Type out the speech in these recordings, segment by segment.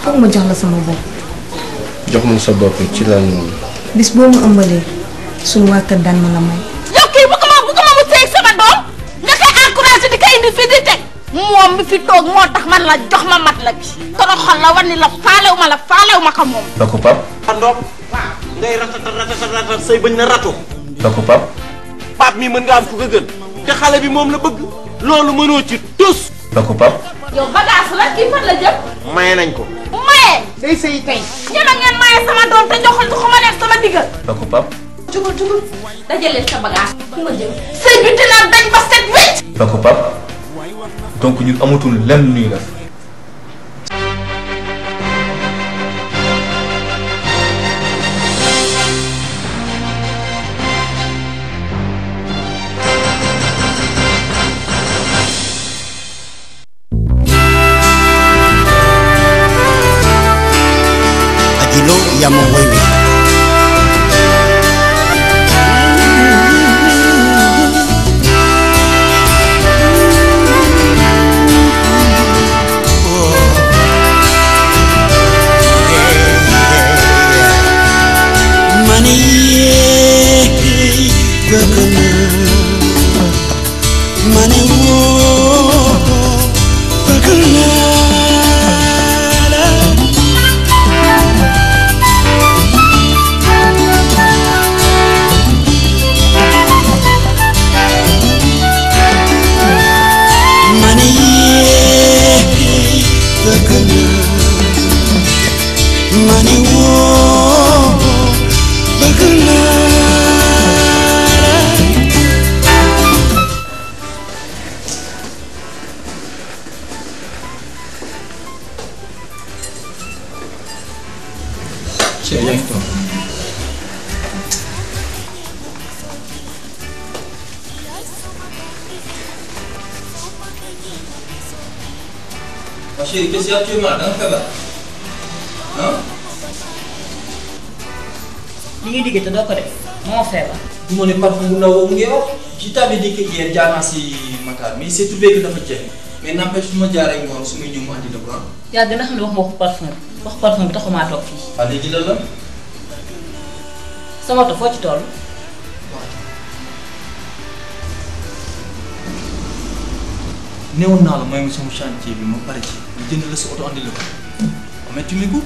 foog ma jox la sama bopp jox ma sa bopp ci lan moom bis boo ma ëmbalee suñu waa kër daan ma la may yow kii bu ko ma bu ko ma mu seeg sama doom nga koy encouragé di ko indi fi di teg moom mi fi toog moo tax man la jox ma mat la bi toroxal la wan ni la faalew ma la faalew ma ko moom da ko pap ndox ngay ratata ratata ratata say bañ na ratu da ko pap paap mi mën nga am ku ko gën te xale bi moom la bëgg loolu mënoo ci tus da ko pap yow bagage la kii fan la jëm maye nañ ko maye day sëy tey ñeme ngeen maye sama doom te joxal joxuma leen sama diggal da ko pap jugal jugal dajalee sa bagage fu ma jëm sëy bi dinaa dañ ba set wecc da ko pap donc ñun amatul lenn lu ñuy def Ajilo ya Mwewe. Mani gakana Mani wo gakana Mani gakana Mani wo gakana Cheikh yaa ngi toog Ma chérie, qu'est-ce qu'il y a actuellement da nga feebar ah li ngay digg te doo ko def moo feebar. du ma ne parfum bu ndaw boobu ngay wax je t'avais dit que hier jaar naa si Matar mais il s'est trouvé que dafa jeex mais n'empêche su ma jaaree ngoon su may ñëw mu andi la ko ah. yaa gën a xam ne wax ma waxu parfum bi wax parfum bi taxumaa toog fii. waaw léegi lan la sama oto foo ci toll. néewoon naa la mooy ma sama chantier bi ma pare ci ma jënd la sa oto andi la ko mais tu m'écoutes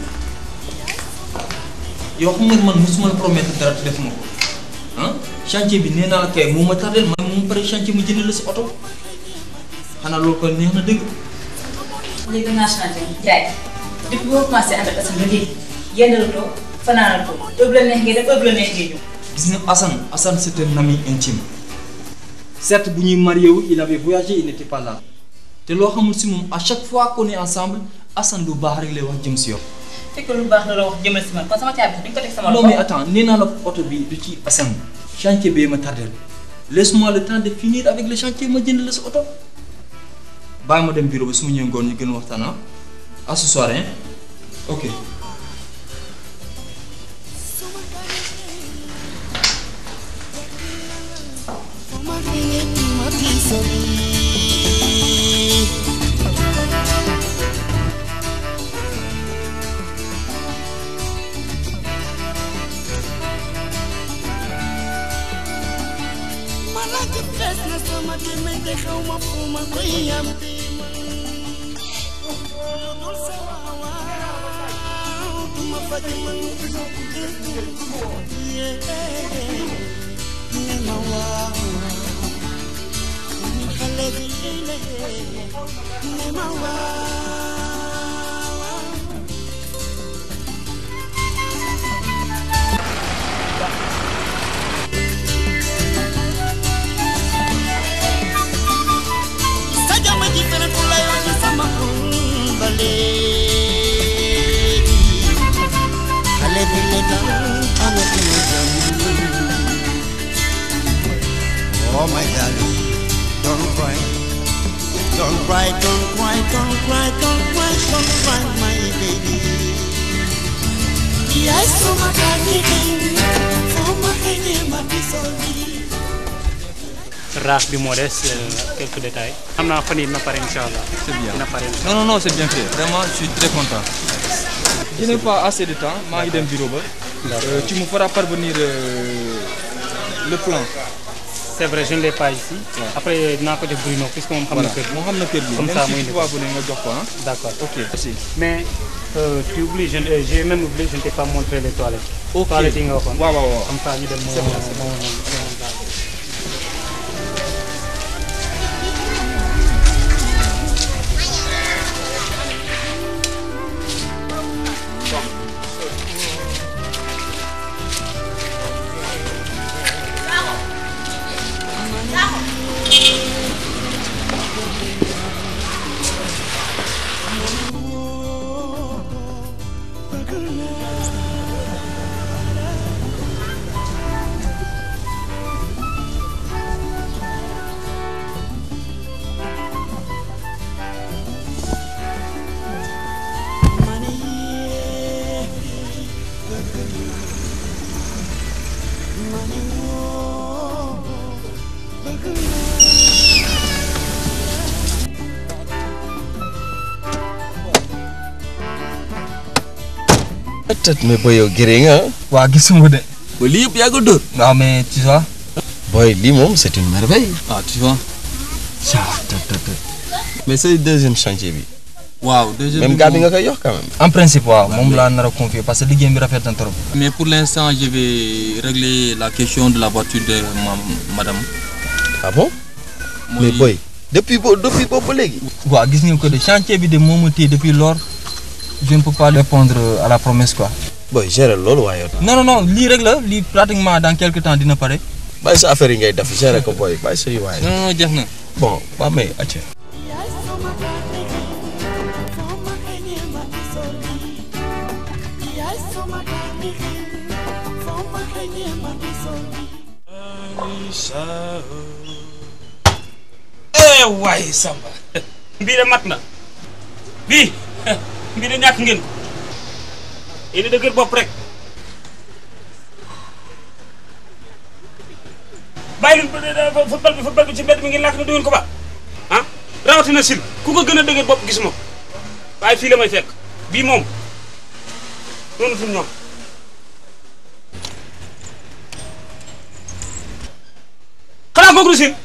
yow xam nga man mosuma la promettre dara te defuma ko ah chantier bi nee naa la kay moo ma tardel man mu pare chantier ma jënd la sa oto xanaa loolu ko neex na dëgg léegi dangaa changé jaay depuis boo commencé ànd ak Assane ba léegi yendalatoo fanaanatoo heure bu la neex ngay def heure bu la neex ngay ñëw. gis nga Assane Assane c'est un ami intime certes bu ñuy marié wu il avait voyagé il n'était pas là te loo xamul si moom à chaque fois qu'on est ensemble Assane lu baax rek lay wax jëm si yow. fekk lu baax la la wax jëmal si man kon sama caabi sax di nga ko teg sama non loxo. mais attends nee naa la oto bi du ci Assane chantier bee ma tardel laisse-moi le temps de finir avec le chantier ma jënd la sa oto bàyyi ma dem bureau ba su ma ñëwee ngoon ñu gën a waxtaan ah à ce soir hein ok. Malaki fes na sama deme te xaw ma fu ma koy yam dul sa waaw du ma faj man ne ma waaw ni xale bi le ne ma waaw sa jama ji fere ku lay wax ci sama kumba léegi xale bi le dal amatuma jam oh my darling don't cry don't cry don't cry don't cry don't cry don't cry my baby yaay suma gani foo ma xëy ma disoli raaf bi moo des quelques détails xam naa fan yii na pare incha allah. c'est bien na pare incha non non non c'est bien fait vraiment je suis très content je n'ai pas assez de temps maa ngi dem bureau ba. Euh, tu me feras parvenir euh, le plan. C'est vrai, je ne l'ai pas ici. Après, dinaa ko def Bruno puisque moom xam na voilà kër gi. moo xam na kër gi. Comme même ça, si muy tu indi vas ko. venir nga jox ko ah. D'accord. ok merci. Mais euh, tu oublies, je, euh, j'ai même oublié, je ne t'ai pas montré les toilettes. ok Toilettes yi nga waxoon. waaw waaw waaw. Comme ça, ñu dem moo C'est bon, c'est moo moo daal. peut-être mais boy yow gëree nga ah. waa gisuma de. ba lii yëpp yaa ko dóor. waaw mais tu vois. boy lii moom c'est une merveille. ah tu vois. mais c'est le deuxième chantier bi. waaw deuxième même gars bi nga koy yox quand même. en principe waaw moom laa nar a confier parce que liggéey bi rafet na trop. Mais pour l'instant, je vais régler la question de la voiture de ma madame. ah bon. mais boy depuis bo depuis boobu ba léegi. waaw gis ngeen ko de chantier bi de moo ma téye depuis lors je ne peux pas répondre à la promesse quoi. boy gérer loolu waaye yow. non non non lii rek la lii pratiquement dans quelque temps dina pare. bàyyi sa affaire yi ngay def gérer ko boy bàyyi sa yu waaye. Non, non, jeex na. bon waa mais acca. eh waaye Samba bii de mat na bii bii de ñàkk ngeen ko yéen a dëgër bopp rek bàyyi leen football bi football bi ci mbedd mi ngeen làkk ne du ngeen ko ba ah rawatina sil ku ko gën a dëgër bopp gisuma ko waaye fii la may fekk bii moom noonu tul ñoom xanaa kooku du sil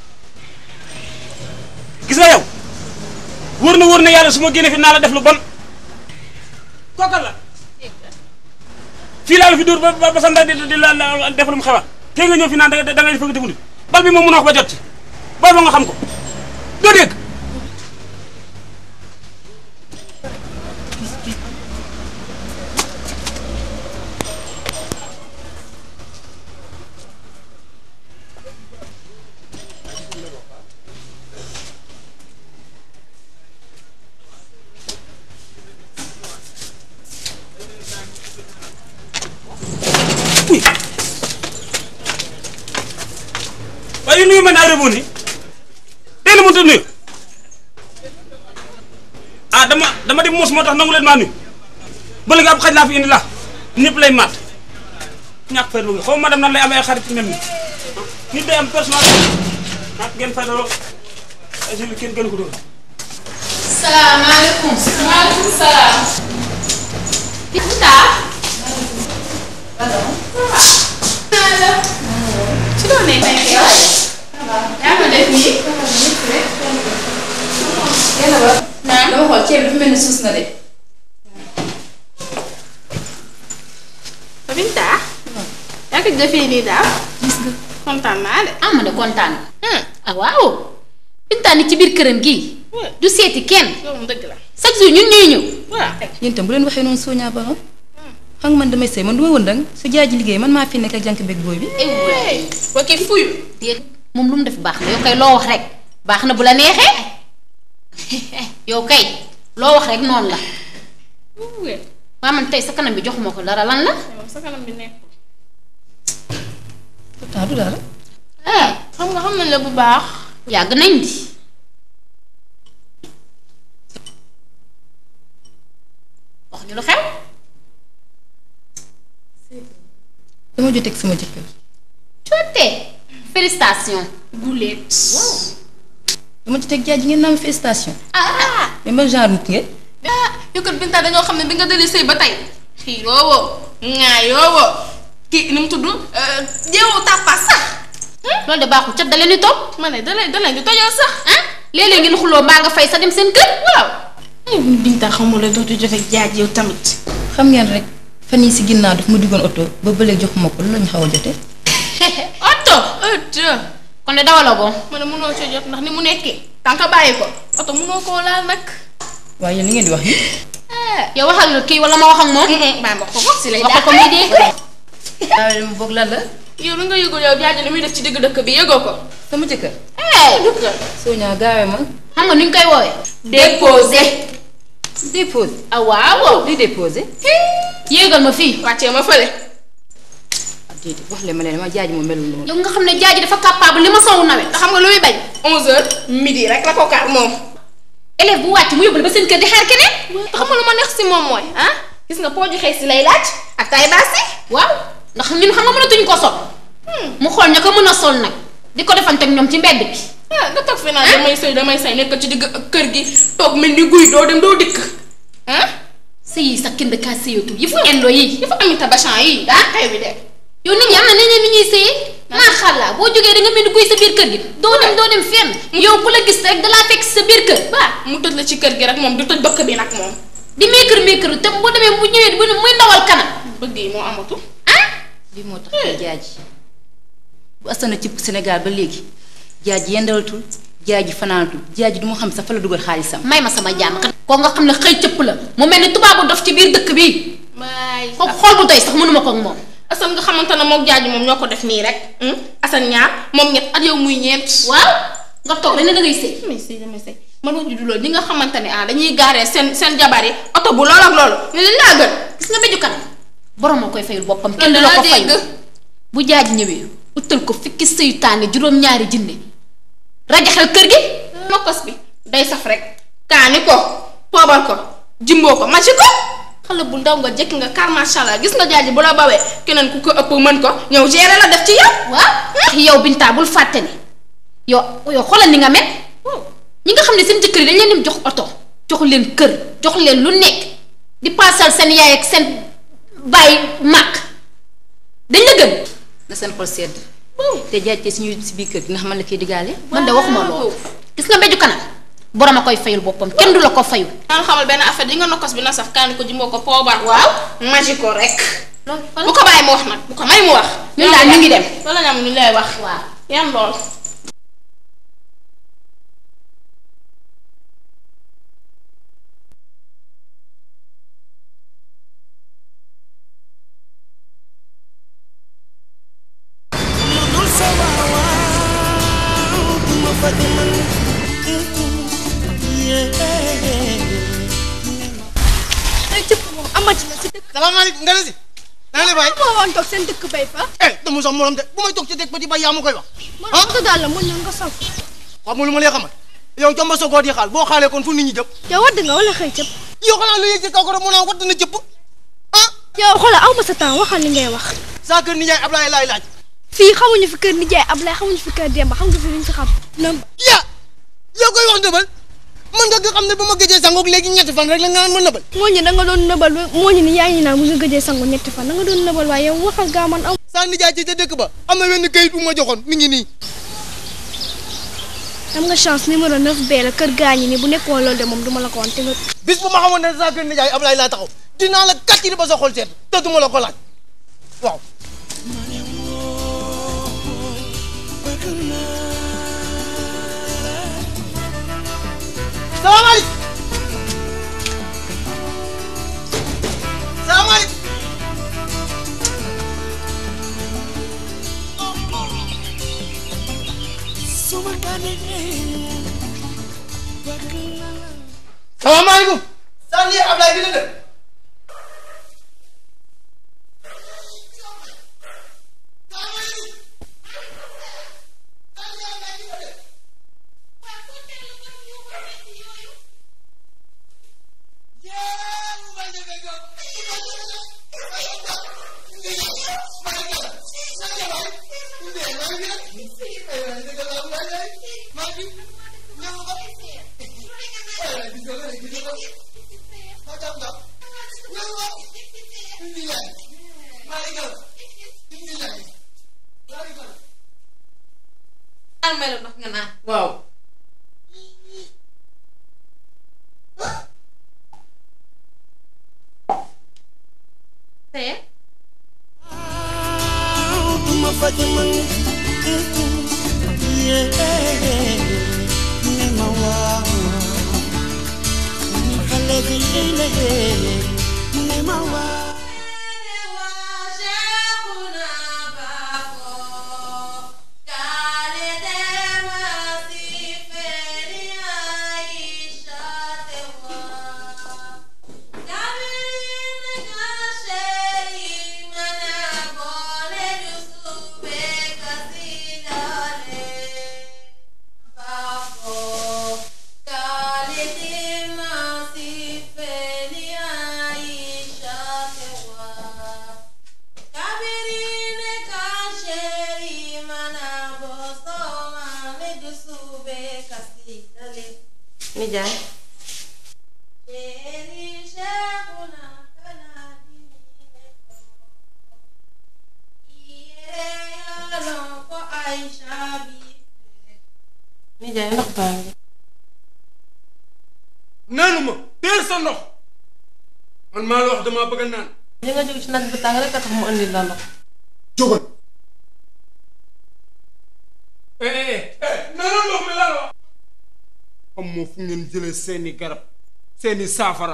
gis nga yow wóor na wóor na yàlla su ma génne fi naa la def lu bon kookal la fii laa la fi dóor ba ba ba sa ndey di di la la def lu mu xewa te nga ñëw fi naan da nga da ngay fëgg te bal bi moom mënoo ko ba jot ci bal ba nga xam ko doo dégg waaye nuyu ma naa reboon ni tey la mënut a nuyu ah dama dama di muus moo tax nangu leen maa nuyu ba léegi ab xaj laa fi indi la ñëpp lay maat ñàkk fay bëgg xaw ma dem nan lay amee ay xarit mel ni nit day am personnalité ah ngeen fay daloo ay jëli kenn gënu ko doon. salaamaaleykum. maaleykum salaam. Binta. allo. allo. ci loo nekk nekk yow. yaa ma def nii. yàlla ba. naa dama xool ceeb bi dafa mel ni suus na de. Binta. yaa ko defee nii daal. gis nga kontaan naa de. ah ma de kontaan. ah waaw. Binta ni ci biir këram gii. du seeti kenn. yow moom dëgg la. chaque jour ñun ñuy ñëw. waaw. yéen itam bu leen waxee noonu Sonia Ba xam nga man damay sëy man du ma wëndang su jaay ji liggéey man maa fi nekk ak jànk beeg booy bi. ba kii fuyu. déet moom lu mu def baax na yow kay loo wax rek baax na bu la neexee yow kay loo wax rek noonu la. waa man tey sa kanam bi joxuma ko dara lan la. sa kanam bi nekk. pourtant du dara. ah xam nga xam nañ la bu baax. yàgg nañ di. wax ñu lu xew. dama joteeg sama jëkkër. jotee. félicitation. guleet. dama joteeg jaay ji ngeen naan félicitation. ah mais man genre nit ngeen. ah yow kat Binta dañoo xam ne bi nga dalee sëy ba tey xiiroo woo ŋaayoo woo kii nu mu tudd jéewoo tàppaas sax loolu de baaxul cat da leen di topp ma ne da leen da leen di tojoo sax ah léeg-léeg ngeen xuloo mbaa nga fay sa dem seen kër waaw Binta xamul la dootu jote jaaj yow tamit xam ngeen rek fan yii si ginnaaw daf ma duggoon oto ba bële joxuma ko lu la ñu xaw a jotee. oto oto kon de dawaloo ko ma ne mënoo ci jot ndax ni mu nekkee tànk bàyyi ko oto mënoo koo laal nag waaye yéen li ngeen di wax nii. yow waxal kii wala ma wax ak moom bàyyi ma ko ko si lay wax ko muy dégg waaye mu boog lan la. yow li nga yëgul yow jaaj li muy def ci digg dëkk bi yëgoo ko sama jëkkër. jëkkër Sonia gaawee ma. xam nga nu ñu koy woowee déposé déposé. ah waaw luy déposé. yéegal ma fii wàccee ma fële déedéet wax leen ma ne dama jaaj moom melul noonu. yow nga xam ne jaaji dafa capable li ma sowu nawet te xam nga lu muy bañ 11h midi rek la ko kaar moom élève bu wàcc mu yóbbul ba seen kër di xaar keneen te xam nga lu ma neex si moom mooy ah gis nga pooju xëy si lay laaj ak tay baasi waaw ndax ñun xam nga mënatuñ ko sol mu xool ña ko mën a sol nag di ko defante ak ñoom ci mbedd bi ah nga toog fi naan damay sëy damay sëy nekk ci digg kër gi toog mel ni guy doo dem doo dikk ah sëy yi sax kenn kaa sëyatu yi fu indo yi dafa am tabachan yi daa xew bi de yow nit ñi am na neneen ni ñuy sëyee maa xàllaa boo jógee da nga mel ni kuy sa biir kër gi doo dem doo dem fenn yow ku la gis rek dalaa fekk sa biir kër waaw mu tëj la ci kër gi rek moom du tëj bëkk bi nag moom di meekër meekër te bu demee bu ñëwee bu muy ndawal kanam bëgg yi moo amatu ah lii moo tax ay jaaji bu asana ci Sénégal ba léegi jaaji yendalatul jaaji fanaanatul jaaji du ma xam sax fa la dugal xaalisam. may ma sama jàmm koo nga xam ne xëy cëpp la mu mel ni tubaabu dof ci biir dëkk bi waay ko xool bu doy sax mënuma ko ak moom Assane nga xamante ne moom jaaji moom ñoo ko def nii rek Assane ñaar moom ñett at yow muy ñeent waaw nga toog rek ne da ngay sëy damay sëy damay sëy man wax ju du loolu ñi nga xamante ne ah dañuy gaaree seen seen jabar yi oto bu lool ak loolu ne leen laa gën gis nga béju kanam borom moo koy fayul boppam kenn du la ko fay bu jaaji ñëwee utal ko fikki seytaane juróom-ñaari jinne rajaxel kër gi nokkos bi day saf rek kaani ko poobal ko jimboo ko maci ko xale bu ndaw nga jekk nga kar macha allah gis nga jaaji bu la bawee keneen ku ko ëpp mën ko ñëw gérer la def ci yow waaw ndax yow Binta bul fàtte ne yow yow xoolal ni nga mel ñi nga xam ne seen jëkkër yi dañ leen dem jox oto jox leen kër jox leen lu nekk di paasal seen yaay ak seen baay màkk dañ la gën na seen xol sedd. te jaaj te suñu si biir kër gi ndax man la koy digaale. man de waxuma loolu gis nga mbéju kanam borom a koy fayul boppam kenn du la ko fayul naan xamal benn affaire di nga nokkos bi na saf kaani ko jimboo ko poobar waaw maji ko rek bu ko bàyyi mu wax nag bu ko may mu wax ñun daal ñu ngi dem loolu la ñu am ñu lay wax waaw yan lool salaamaaleykum nga ne si. na nga lay bàyyi. moo woon toog seen dëkk bay fa. eh dama sax morom de bu may toog ci dëkk ba di bay yaa ma koy wax. ah man daal la mun na nga saw. xam nga lu ma lay xamal yow jomba sogoo di xaal boo xaalee kon fu nit ñi jëm. yow wadd nga wala xëy cëpp. yow xanaa lu yëg ci kaw ko rek mu naan wadd na jëpp. ah. yow xoolal aw ma sa temps waxal li ngay wax. saa kër nijaay Ablaye laay laaj. fii xamuñu fi kër nijaay Ablaye xamuñu fi kër Demba xam nga fi luñ fi xam. nëmb. ya yow koy wax ndëbal mën nga nga xam ne ba ma gëjee sangoog léegi ñetti fan rek la nga naan ma nëbal. moo ñu da nga doon nëbal moo ñu ni yaa ngi naan mu nga gëjee sangu ñetti fan da nga doon nëbal waaye yow waxal gaa man aw. saa nijaay ci ca dëkk ba am na wenn kayit bu ma joxoon mi ngi nii. am nga chance numéro 9 B la kër gaañi ni bu nekkoon loolu de moom duma la ko wan te nga. bis bu ma xamoon ne saa kër nijaay Ablaye laa taxaw dinaa la kàcciri ba sa xol seet te duma la ko laaj waaw. salaamaaleykum. salaamaaleykum. salaamaaleykum. saa nii Ablaye bi la def. may la ndox nga naan. waaw. tey. duma faj man yee ne ma waaw ni xale bi la ne ma waaw nijaay nijaay ndox baa ngi naanu ma teel sa ndox man maa la wax damaa bëgg a naan. li nga jóg ci naaj bu tàng rek a tax mu andi la ndox jógal. eh eh eh naanu ndox mi laa la wax. xam moo fu ngeen jëlee seeni garab seeni saafara.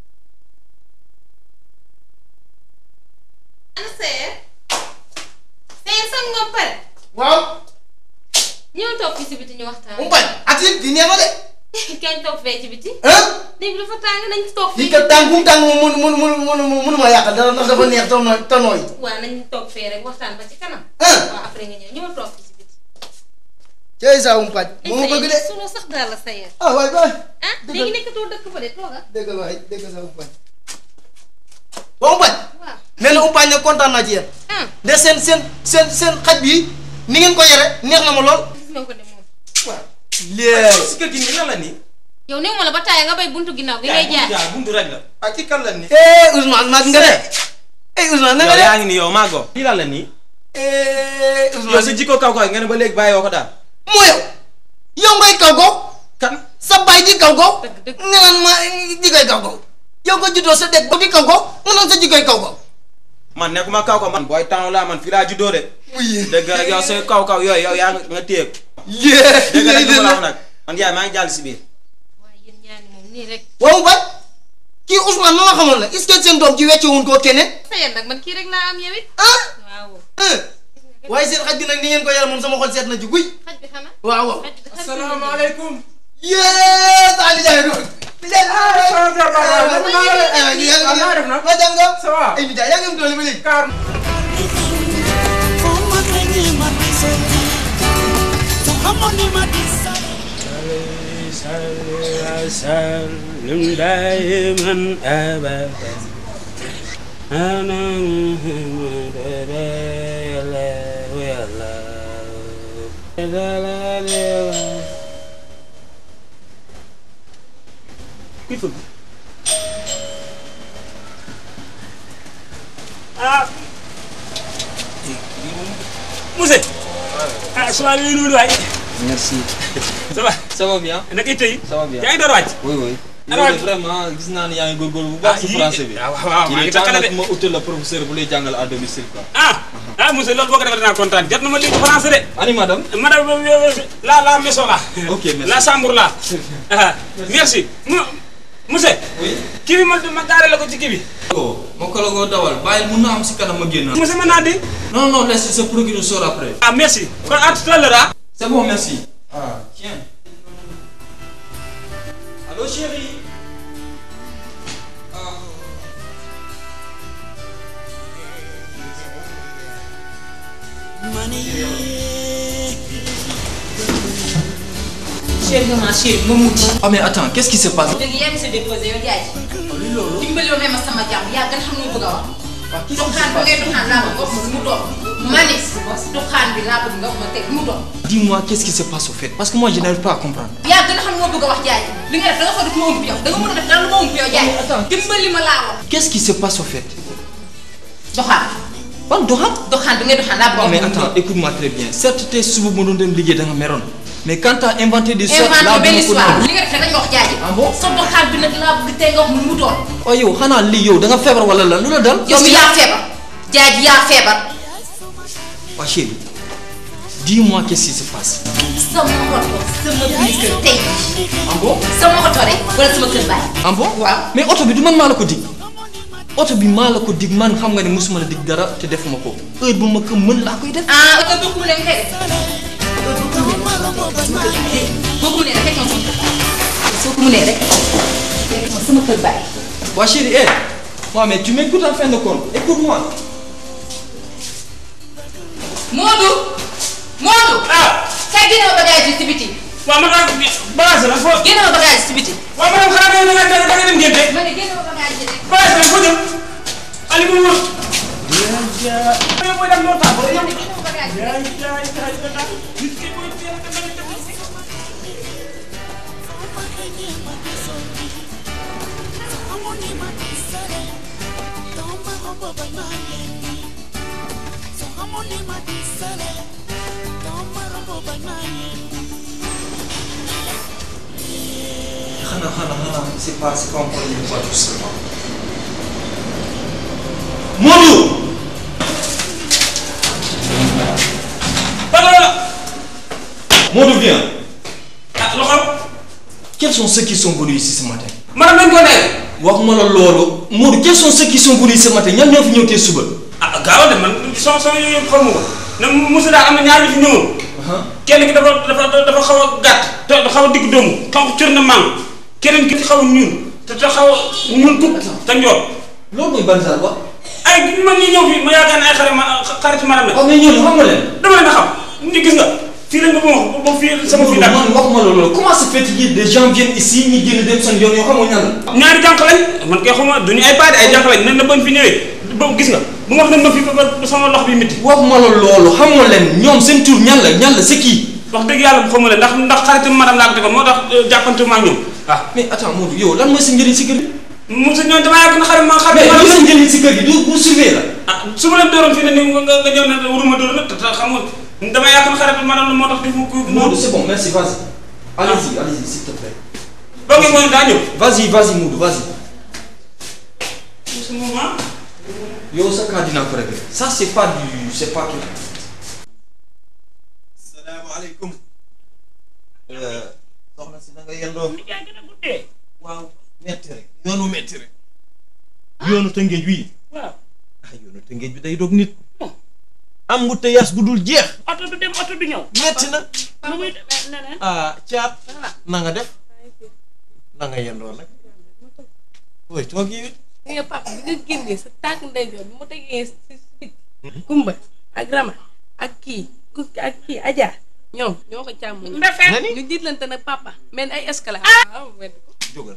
ana seer. seer sang nga pare. waaw. ñëw toog fii si biti ñu waxtaan. mu bañ ak it di neex na de. kañ toog fee ci biti. ah. néeg bi dafa tàng nañ toog fii. lii kat tàng bu mu tàng moom mënu mënu mënu mënu mënu ma yàqal dara ndax dafa neex te nooy te nooy. waaw nañ toog fee rek waxtaan ba ci kanam. waaw après nga ñëw ñëw toog fii si biti. cey saa um pàcc. moo ma bëgg de. sunu sax daal la seer. ah waay waay. ah léegi nekkatoo dëkk fa de tooga. dégg waay dégg saa um pàcc. waa um pàcc. waaw. nee na um pàcc ne kontaan naa ci yéen. de seen seen seen seen xaj bi ni ngeen ko yore neex na ma lool. gis nga ko de moom. léegi. si kër gi nii lan la nii. yow néew ma la ba taaya nga bay buntu ginnaaw gi ngay jaay. jaay buntu rek la. ah ci kan la nii. eh Ousmane mag nga de. eh Ousmane na nga yow de. yaa ngi nii yow maa go. lii lan la nii. eh yow Ousmane. sa jikko kaw kaw nga ne ba léegi bàyyi woo ko daal. moo yow. yow ngay kaw ko. kan. sa baay di kaw ko. nga naan ma jikoy kaw ko. yow ko juddoo sa dëkk ba di kaw ko nga naan sa jikoy kaw ko. man nekkuma kaw kaw man booy tànn laa man fii laa juddoo de. dëgg rek yow say kaw kaw yooyu yow yaa nga nga téye ko. yee dëgg rek li ma la wax nag man yaay maa ngi jàll si biir. nii rek. waaw bañ kii Ousmane ma ma xamoon la est-ce que seen doom ji wecce wuñ koo keneen. seer nag man kii rek laa am yow it. ah. waaw. waaye seen xaj bi nag ni ngeen ko yore moom sama xol seet na ci guy. xaj bi xanaa. waaw waaw. asalaamaaleykum. yee saa li jaay doon. li jaay ma dem nga. ça va. ay li jaay yaa ngi am doole ba léegi. سلم دائما ابدا انا محمد يا الله يا الله يا الله يا الله كيف ah Mousse ah souvent li nuyu waay Merci. ça va Ça va bien naka it tey Ça va bien. yaa ngi door a wàcc Oui, oui. Alors, yow de vraiment gis naa ne yaa ngi góorgóorlu bu baax Ah, si yii- français bi. ah, waaw, waaw, il maa est ngi temps takkale nag de. ma utal la professeur bu lay jàngal à domicile quoi. ah ah Mousse loolu boo ko defee dinaa kontaan jot na ma dégg français de. Ani madame. madame la la maison là. Ok, merci. la chambre là. ah merci mu Mousse. oui. kii bi ma ma gaare la ko ci kii bi. Oh, ma ko la ko dawal bàyyil mun na am si kanam ma génn. Mousse mën naa di. Non, non, laisse ce procureur sort après. ah merci kon à tout à l'heure ah. C'est bon, merci. Ah, tiens. Allô, chérie. chéri nga ma chéri nga mucc. Ah, mais attends, qu'est-ce qui se passe dëgg yaa ngi sa déposé yow jaay. dimbali woon ma sama jàmm yaa gën xam nga bëgg a wax. doxaan bi ngay doxaan laa bëgg nga wax ma mu toog. ma ne doxaan bi laa bëgg nga wax ma teg mu toog. Dis-moi, qu'est-ce qui se passe au fait Parce que moi, je n'arrive pas à comprendre. yaa gën a xam nga bëgg a wax jaay li nga def da nga fa def ma ëmb yow da nga mën a def dara lu ma ëmb yow jaay. dimbali ma laa wax. Qu'est-ce qui se passe au fait doxaan. ban doxaan doxaan bi ngay doxaan laa bëgg Non, mais nga wax ma mu attends, écoute-moi très bien. Certes, t'es suba ma doon dem liggéey da nga meroon. mais quand t'as inventé des histoires inventé laa benn duma ko histoire nangu. li nga def rek dañ wax jaaji ah bon sa doxaan bi nag laa bëgg tey nga wax mu mu doon waaye yow xanaa lii yow da nga feebar wala lan lu la dal. yow mi yaa feebar jaaji yaa feebar waa chérie dis-moi qu'est-ce qui se passe. sama oto sama biir kër tey ah bon sama oto rek wala sama kër baay ah bon waaw mais oto bi du man maa la ko dig oto bi maa la ko dig man xam nga ne mosuma la dig dara te defuma ko heure bu ma ko mën laa koy def. ah oto bokku mu leen koy def bokku mu leen rek ma sama kër baay soo ko mënee rek fekk ma sama kër baay waa chérie eh waaw mais tu m'écoutes en fin de compte écoute-moi. Modou Modou ah kay génne ma bagage yi ci biti waaw ma daal bagage la foo. génne ma bagage yi ci biti waaw ma dem xanaa da nga da nga dem ngénte. ma ne génne ma bagage yi rek bagage la foo jëm. Aliou bu wóor. yow booy dem noo tàggoo yow. xanaa xanaa xanaa c'est pas c'est pas encore une fois tout seulement. Modou. Modou viens. ah loxo. Quels sont ceux qui sont venus ici ce matin. maanaam dañ ko nekk. waxuma la loolu. Modou quels sont ceux qui sont venus ce matin ñan ñoo fi ñëw tey suba. ah gaaw de man son son yooyu yëpp xamu ko ne Moussa daa am na ñaar yu fi ñëwoon. kenn ki dafa dafa dafa xaw a gàtt te xaw a digg doomu xaw a cër na maam keneen ki xaw a ñuul te te xaw a ñuul kukk te njool. loolu mooy ban saa ba. ay man ñi ñëw fii ma yaakaar ne ay xarit ma xaritu maanaam la. waaw mais ñooñu xam nga leen. dama leen a xam ni gis nga fii lañ ko wax ba fii sama fii man waxuma la loolu comment se fait-il des gens viennent ici ñi génn dem seen yoon yoo xamoo ñan la. ñaari jànq lañ man kay xuma duñu ay paade ay jànq lañ nan la bañ fi ñëwee ba gis nga bu ma wax ne ma fi ba ba sama lox bi métti. waxuma la loolu xamoo leen ñoom seen tur ñan la ñan la c'est qui. wax dëgg yàlla xamu leen ndax ndax xaritu madame laa ko defoon moo tax jàppante ma ak ñoom waaw. mais attends Modou yow lan mooy sa njëriñ si kër gi. Moussa ñoom damaa yàgg na xarit ma xarit mais li sa njëriñ si kër gi du bu surveiller la. ah su ma leen dooroon fii ne ni nga nga ñëw ne waruma dóor nag te te xam nga dama yàq na xarit maanaam moo tax defu ko. Modou c'est bon merci vas-y. allez-y allez-y s'il te plaît. ba ngeen moom daa ñëw. vas-y vas-y Modou vas-y. ce moment. yow sa cas dinaa ko régler ça c'est pas du c'est pas tout. salaamaaleykum. soxna si na nga yendoo. waaw metti rek yoonu metti rek. yoonu tëngéej wii. waaw. ah yoonu tëngéej bi day dog nit. am ngu te yas gu dul jeex. oto du dem oto du ñëw. metti na. nu muy demee neneen. ah caat. na nga def. na nga yendoo nag. ooy toog yi it. nga papa bi nga génnee sa tànk ndeyjoor bi mu tegee si si bit Kumba ak Rama ak kii ku ak kii Adja ñoom ñoo ko càmm Ndefe. ñu jiitlante nag papa mel ni ay escalade waaw wedd ko jógal.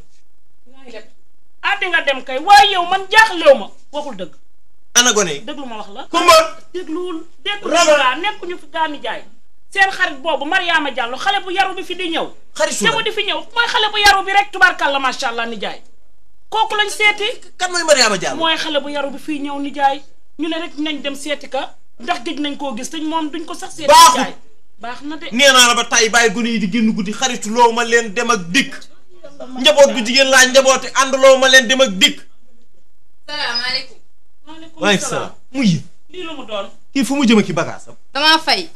ah di nga dem kay waaye yow man jaaxlew ma waxul dëgg. ana gone yi. déglu ma wax la. Kumba. dégluwul déglu Rama. laa nekkuñu fi gaami jaay. seen xarit boobu Mariama Diallo xale bu yaru bi fi di ñëw. xaritu te mu di fi ñëw mooy xale bu yaru bi rek tubaarkàlla macha allah ni jaay. kooku lañ seeti. kan mooy Mariama Diallo. mooy xale bu yaru bi fii ñëw ni jaay ñu ne rek nañ dem seeti ka ndax gëj nañ koo gis te moom duñ ko sax seeti. Baaxul. jaay baax na de. nee naa la ba tay bàyyi gone yi di génn guddi xaritu loo ma leen dem ak dikk. njaboot gu jigéen laa njaboote ànd loo ma leen dem ak dikk. salaamaaleykum. waaleykum salaam mu yi lii lu mu doon. kii fu mu jëm ki bagaasam. damaa fay.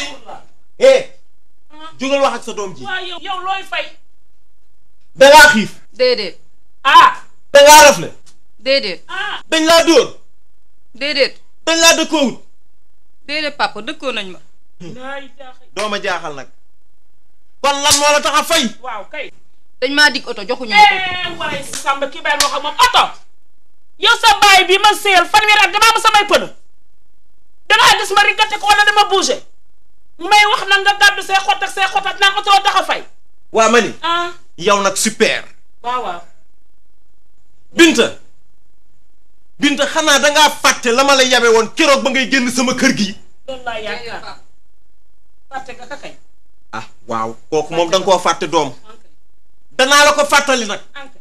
eh jógal wax ak sa doom ji. waaw yow yow looy fay. dangaa xiif. déedéet. ah. dangaa rafle. déedéet. dañ laa dóor. déedéet. dañ laa dëkkoowut. déedéet papa dëkkoo nañ ma. doo ma jaaxal nag. kon lan moo la tax a fay. waaw kay. dañ maa dig oto joxuñu ma ko. eh waaye Samba kii bàyyi wax ak moom oto. yow sa baay bi ma séyal fanweeri at damaa am samay pënë. dangaa gis ma riggate ko wala dama bougé. may wax na nga gàddu say xott ak say xott ak naan oto tax a fay. waa ma ni. ah yow nag super. waaw waaw. Binta. Binta xanaa dangaa fàtte la ma la yabe woon keroog ba ngay génn sama kër gi. loolu laa yaakaar. fàtte nga ka kay. ah waaw kooku moom da nga koo fàtte doom. danaa la ko fàttali nag.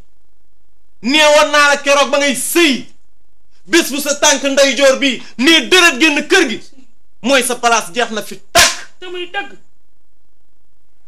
neewoon naa la keroog ba ngay sëy bés bu sa tànk ndeyjoor bi nee dërët génn kër gi mooy sa place jeex na fi tàkk. te muy dëgg.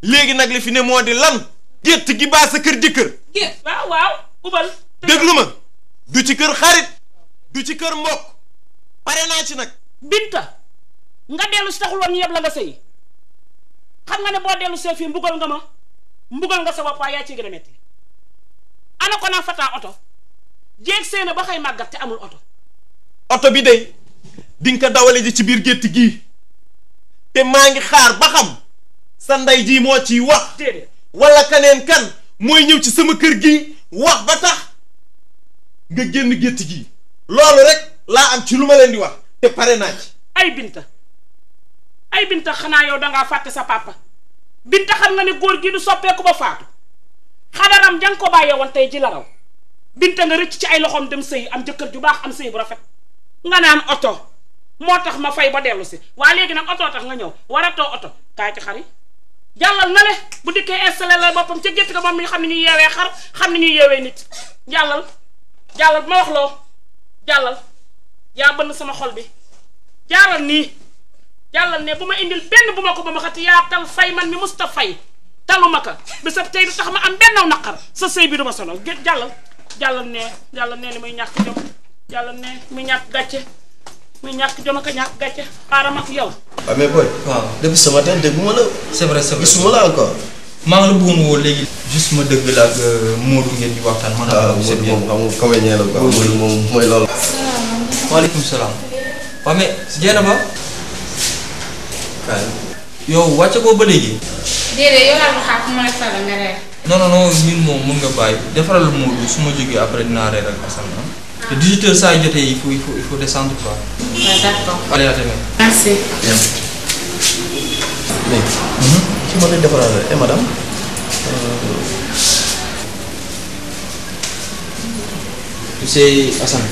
léegi nag li fi ne moo di lan gétt gi baa sa kër jëkkër géet waaw waaw ubal déglu ma du ci kër xarit du ci kër mbokk pare naa ci nag binta nga dellu si taxul woon yëpp la nga sëy xam nga ne boo dellu see fii mbugal nga ma mbugal nga sa bopp waaye yaa ci gën a metti ana ko naa fataa oto jéeg seena ba xëy màggat te amul oto oto bi day dinga ko dawale ji ci biir gétt gii te maa ngi xaar ba xam sa ndey ji moo ciy wax déedéet wala kaneen kan mooy ñëw ci sama kër gi wax ba tax nga génn gétt gi loolu rek laa am ci lu ma leen di wax te pare naa ci ay binta ay binta xanaa yow dangaa fàtte sa papa binta xam nga ne góor gi du soppeeku ba faatu xadaram jang ko bàyyee woon tey ji la raw binta nga rëcc ci ay loxoom dem sëy am jëkkër ju baax am sëy bu rafet nga naan oto moo tax ma fay ba dellu si waa léegi nag oto tax nga ñëw waratoo oto kaay ci xari jàllal na le bu dikkee installé la boppam ca gétt ga moom mi xam ne ñuy yeewee xar xam ne ñuy yeewee nit jàllal jàllal bu ma wax loo jàllal yaa bënn sama xol bi jaaral nii jàllal ne bu ma indil benn bu ma ko ba ma xati yaa tal fay man mi musta fay taluma ka bisab tey du tax ma am benn naqar sa sëy bi du ma sonal gé jàllal jàllal ne jàllal ne li muy ñàkk jom jàllal ne muy ñàkk gàcce muy ñàkk jom ak a ñàkk gàcce xaaral ma yow waaw mais boy. waaw depuis ce matin dégguma la. c'est vrai c'est vrai gisuma la encore. maa ngi la bëggoon woo léegi. juste ma dëgg la ak Modou ngeen di waxtaan. man waaw Modou moom xam nga comédien la quoi. Modou moom mooy loolu. waaleykum salaam. waaw mais Dieynaba. kaay. yow wàcce ko ba léegi. déedéet yow laa ko xaar fu ma la sala nga reer. non non non ñun moom mun nga bàyyi defaral Modou su ma jógee après dinaa reer ak Assane ah. te 18 heures saa jotee il faut il faut il faut descendre quoi. waaw d'accord. allez à demain. merci. mais. ki ma lay defaral eh madame. tu sais Assane.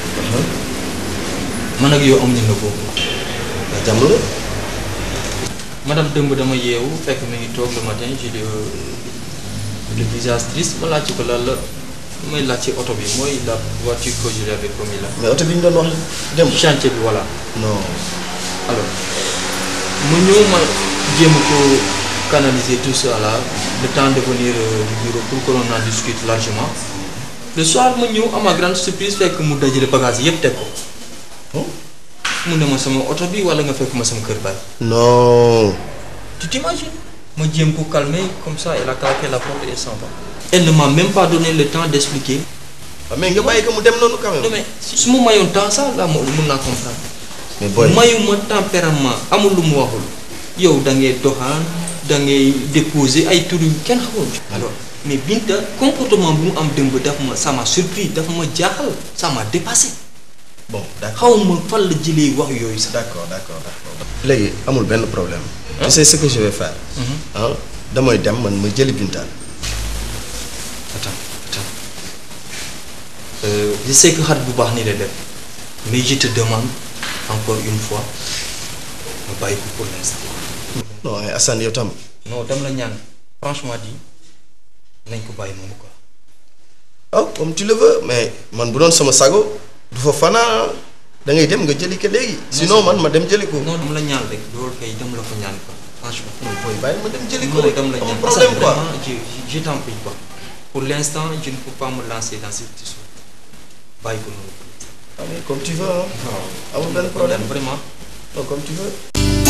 man ak yow amuñu nga boobu. waaw jàmm la. madame dëmb dama yeewu fekk mi ngi toog le matin j'ai le le visage triste ma laaj ko lan la may laaj ci oto bi mooy la voiture que je lui avais promis là. mais oto bi ñu doon wax démb. chantier bi voilà. non. alors mu ñëw ma jéem ko canaliser tout ça là le temps de venir euh, du bureau pour que l'on en discute largement le soir ma ñëw à ma grande surprise fekk mu dajale bagage yépp teg ko mu ne ma sama oto bi wala nga fekk ma sama kër baay. non. tu t'imagines ma jéem ko calmer comme ça elle a claqué la porte et s'en va. elle ne m'a même pas donné le temps d'expliquer. mais nga bàyyi ko mu dem noonu quand même. non mais su ma mayoon temps ça là moom mun naa comprendre. mais booy mayuma tempérament amul lu mu waxul yow da ngay doxaan da ngay déposer ay tur yu kenn xamul. alors mais Binta comportement bu mu am dëmb daf ma ça m'a surpris daf ma jaaxal ça m'a dépassé. bon d'accord xaw ma fan la jëlee wax yooyu sax. d'accord d'accord d'accord. léegi amul benn problème. tu sais ce que je vais faire. ah damay dem man ma jëli Binta. attends attends euh, je sais que xarit bu baax ni lay def mais je te demande encore une fois nga bàyyi ko pour l'instant. non ay Assane yow tam. non dama la ñaan franchement dit nañ ko bàyyi moomu quoi. oh comme tu le veux mais man bu doon sama sago du fa fanaa da ngay dem nga jëli ko léegi. sinon man ma dem jëli ko. non dama la ñaan rek loolu kay dama la ko ñaan quoi franchement. non booy bàyyi ma dem jëli ko non rek dama la amul ñaan problème quoi. vraiment je je t'en prie quoi pour l'instant je ne peux pas me lancer dans cette histoire bàyyi ko noonu. ah mais comme tu veux ah. amul benn problème vraiment. non comme tu veux.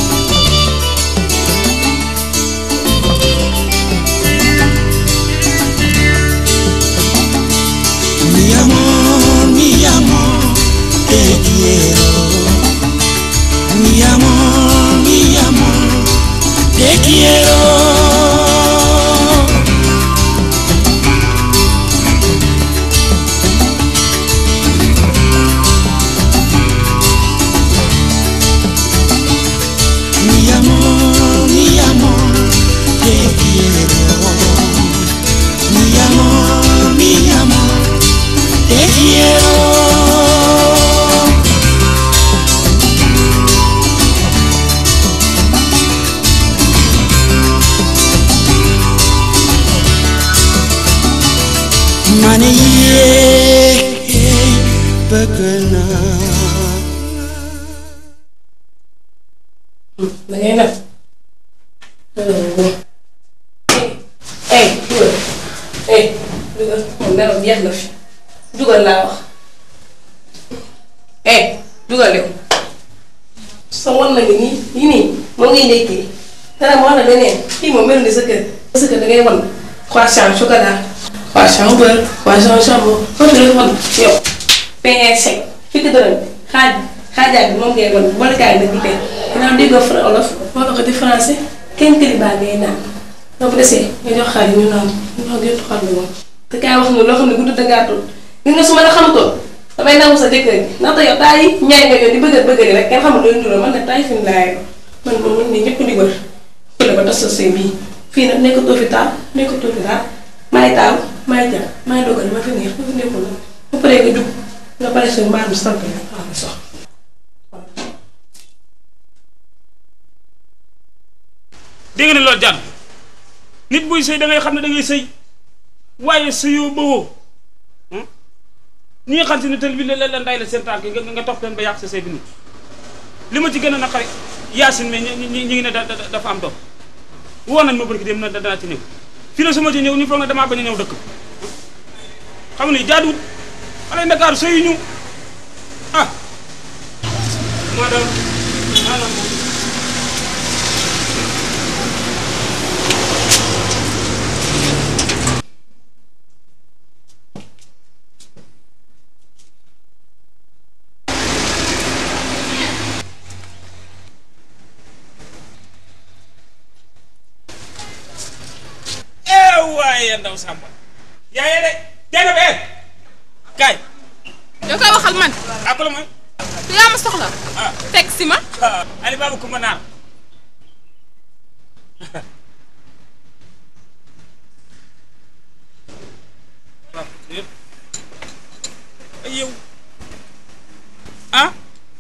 Mi amor, mi amor, te quiero. Mi amor, mi amor, te quiero. jeex na fi dugal laa wax eh dugal yow sa wan na nga nii yi nii moom ngay ndekkee dara ma wax la leneen fii moom mel ni sa kër sa kër da ngay wan croissant chocolat croissant beurre croissant jambon foofu la wan yow pain sec fukki dërëm xaaj xaajaat bi moom ngay wan boole kaay nag di tey ginnaaw déggoo fra olof wala ko di français kenn këri baa ngay naan boo ko desee nga jox xar yi ñu naan ñu naan yëpp xar bi moom te kaay wax nga loo xam ne gudd da gàttul gis nga su ma la xamutoon damay nangu sa jëkkër ji ndaxte yow taay yi ñaay nga yow di bëgg bëgg rek kenn xamul looy ndural man nag taay fi mu laay man moom man nii ñëpp di wër fële ba tas sa sëy bii fii nag nekkatoo fi taal nekkatoo fi daal maay taal maay jar maay dogal ma fi neex ma fi nekkul nag ba pare nga jug nga pare sa mbaar mi sant la waaw nga sox dégg nga ne loolu jàll nit buy sëy da ngay xam ne da ngay sëy waaye sëyoo bawoo ñi nga xam si ne tël bi la la nday la seen tànk nga nga topp leen ba yàq sa sëy bi nit li ma ci gën a naqari yaasin mais ñi ñi ñi ngi ne da da- dafa am doom woo nañ ma barki dem na danaa ci ñëw fii la su ma ci ñëw ñu foog ne damaa bañ a ñëw dëkk xam ne jaaduwut xale Ndakaaru sëyu ñu ah madame maanaam moom eh waaye ndaw Samba yaa yee de jana be kaay yow koy waxal man. ak la mooy te yaa ma soxla. teg si ma. Ali Baba Kumba Naar waaw yëpp ay yow ah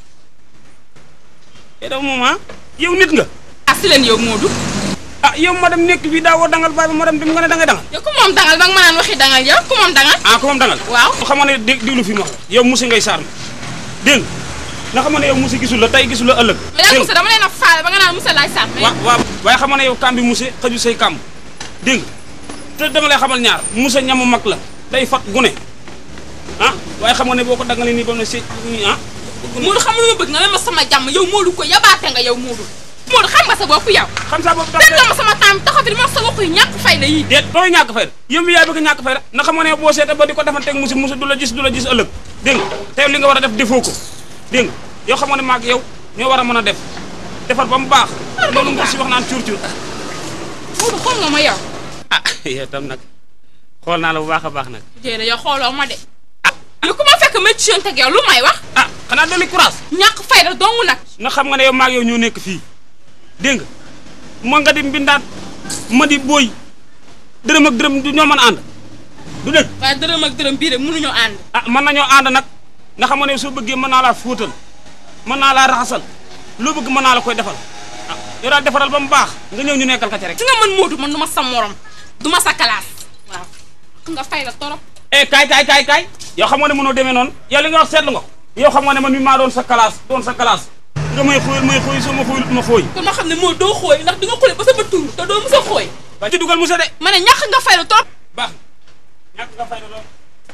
yow dafa moom ah yow nit nga ah si leen yow Moodu. ah yow ma dem nekk fii daa woo dangal baay ba ma dem dem nga ne dangay dangal yow ku moom dangal ba nga ma naan waxi dangal yow ku moom dangal. ah ko moom dangal waaw xam nga ne dé déglu fi ma wax la yow musi ngay saar ma dégg nga nga xam nga ne yow musi gisul la tey gisul la ëllëg mais yaa Moussa dama leen a faale ba nga naan Moussa laay sàmm. waaw waaw waaye xam nga ne yow kàmbi musi xëju say kàmb dégg nga te dama lay xamal ñaar musa ñamu mag la day fat gune ah waaye xam nga ne boo ko dangalee nii ba mu ne si ah Moodu xam nga lu ma bëgg nga ne ma sama jàmm yow Moodu ko yabaate nga yow Moodu. Moodu xam nga sa bopp yow. xam sa bopp dégg nga ma sama temps taxaw fi di ma wax sa waxu yu ñàkk fayda yi. déet dooy ñàkk fayda yow mi yaay bëgg ñàkk fayda na xam nga ne boo seetee ba di ko defanteeg musi musi du la gis du la gis ëllëg dégg nga te li nga war a def defoo ko dégg nga yow xam nga ne maag yow ñoo war a mën a def defar ba mu baax loolu nga si wax naan cuur cuur Moodu xool nga ma yow. ah yow tam nag xool naa la bu baax a baax nag jéena yow xooloo ma de. lu ko ma fekk ma ci yoon teg yow lu may wax. ah xanaa dolli courage. ñàkk fayda dong nag. na xam nga ne yow maag yow ñoo nekk fii dégg nga moo nga di mbindaat ma di booy dërëm ak dërëm du ñoo mën a ànd du dëgg waaye dërëm ak dërëm bii de mënuñoo ànd. ah mën nañoo ànd nag nga xam nga ne soo bëggee mën naa laa fóotal mën naa laa raxasal loo bëgg mën naa la koy defal ah yow daal defaral ba mu baax nga ñëw ñu nekkal ka ci rek ki nga mën Moodu man du ma sa morom du ma sa classe waaw nga fay la torop eh kaay kaay kaay kaay yow xam nga ne mënoo demee noonu yow li nga wax seetlu nga ko yow xam nga ne man mi maa doon sa classe doon sa classe nga may xóoyal may xóoy soo ma xóoyul ma xóoy kon ma xam ne moo doo xooy ndax di nga xooy ba sa bët tuur te doo mës a xooy ba ci dugal musa de ma ne ñàkk nga fay la torop baax ñàkk nga fay la lool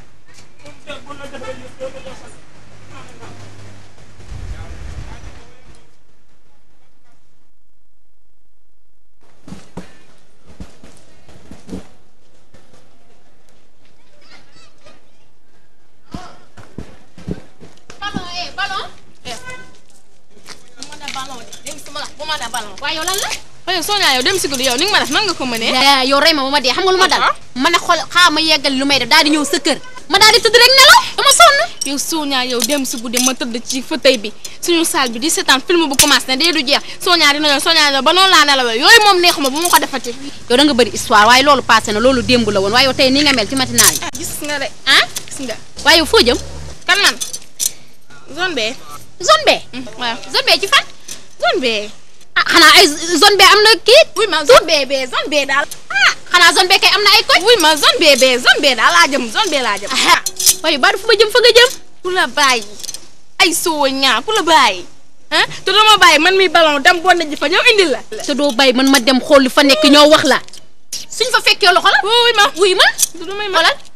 ballon eh ballon. eh bu ma ne ballon de dégg nga bu ma ne ballon waaye yow lan la. waaye Sonia yow dem si guddi yow ni nga ma def nan nga ko mënee. yow rey ma ba ma dee xam nga lu ma dal. ma ne xool xaa ma yeggali lu may def daal di ñëw sa kër ma daal di tëdd rek nelaw dama sonn. yow Sonia yow dem si guddi ma tëdd ci fauteuil bi suñu salle bi di seetaan film bu commencé ne dee du jeex Sonia dina yow Sonia yow ba noonu laa nelawee yooyu moom neexuma bu ma ko defati. yow da nga bëri histoire waaye loolu passé na loolu démb la woon waaye yow tey nii nga mel ci matinal yi. gis nga de ah gis nga. waaye yow foo jëm. kan man zone B. zone B. waaw zone B ci fan. zone B. ah xanaa ay zone B am na kii. wuy ma zone B B zone B daal. ah xanaa zone B kay am na ay koñ. wuy ma zone B B zone B daal laa jëm zone B laa jëm. waaye baadu fu ma jëm fa nga jëm. ku la bàyyi ay soo ñaa ku la bàyyi ah te doo ma bàyyi man mi ballon dem bon ji fa ñëw indil la. te doo bàyyi man ma dem xool li fa nekk ñoo wax la suñ fa fekkee loxo la. wuy ma wuy ma. du may ma xoolal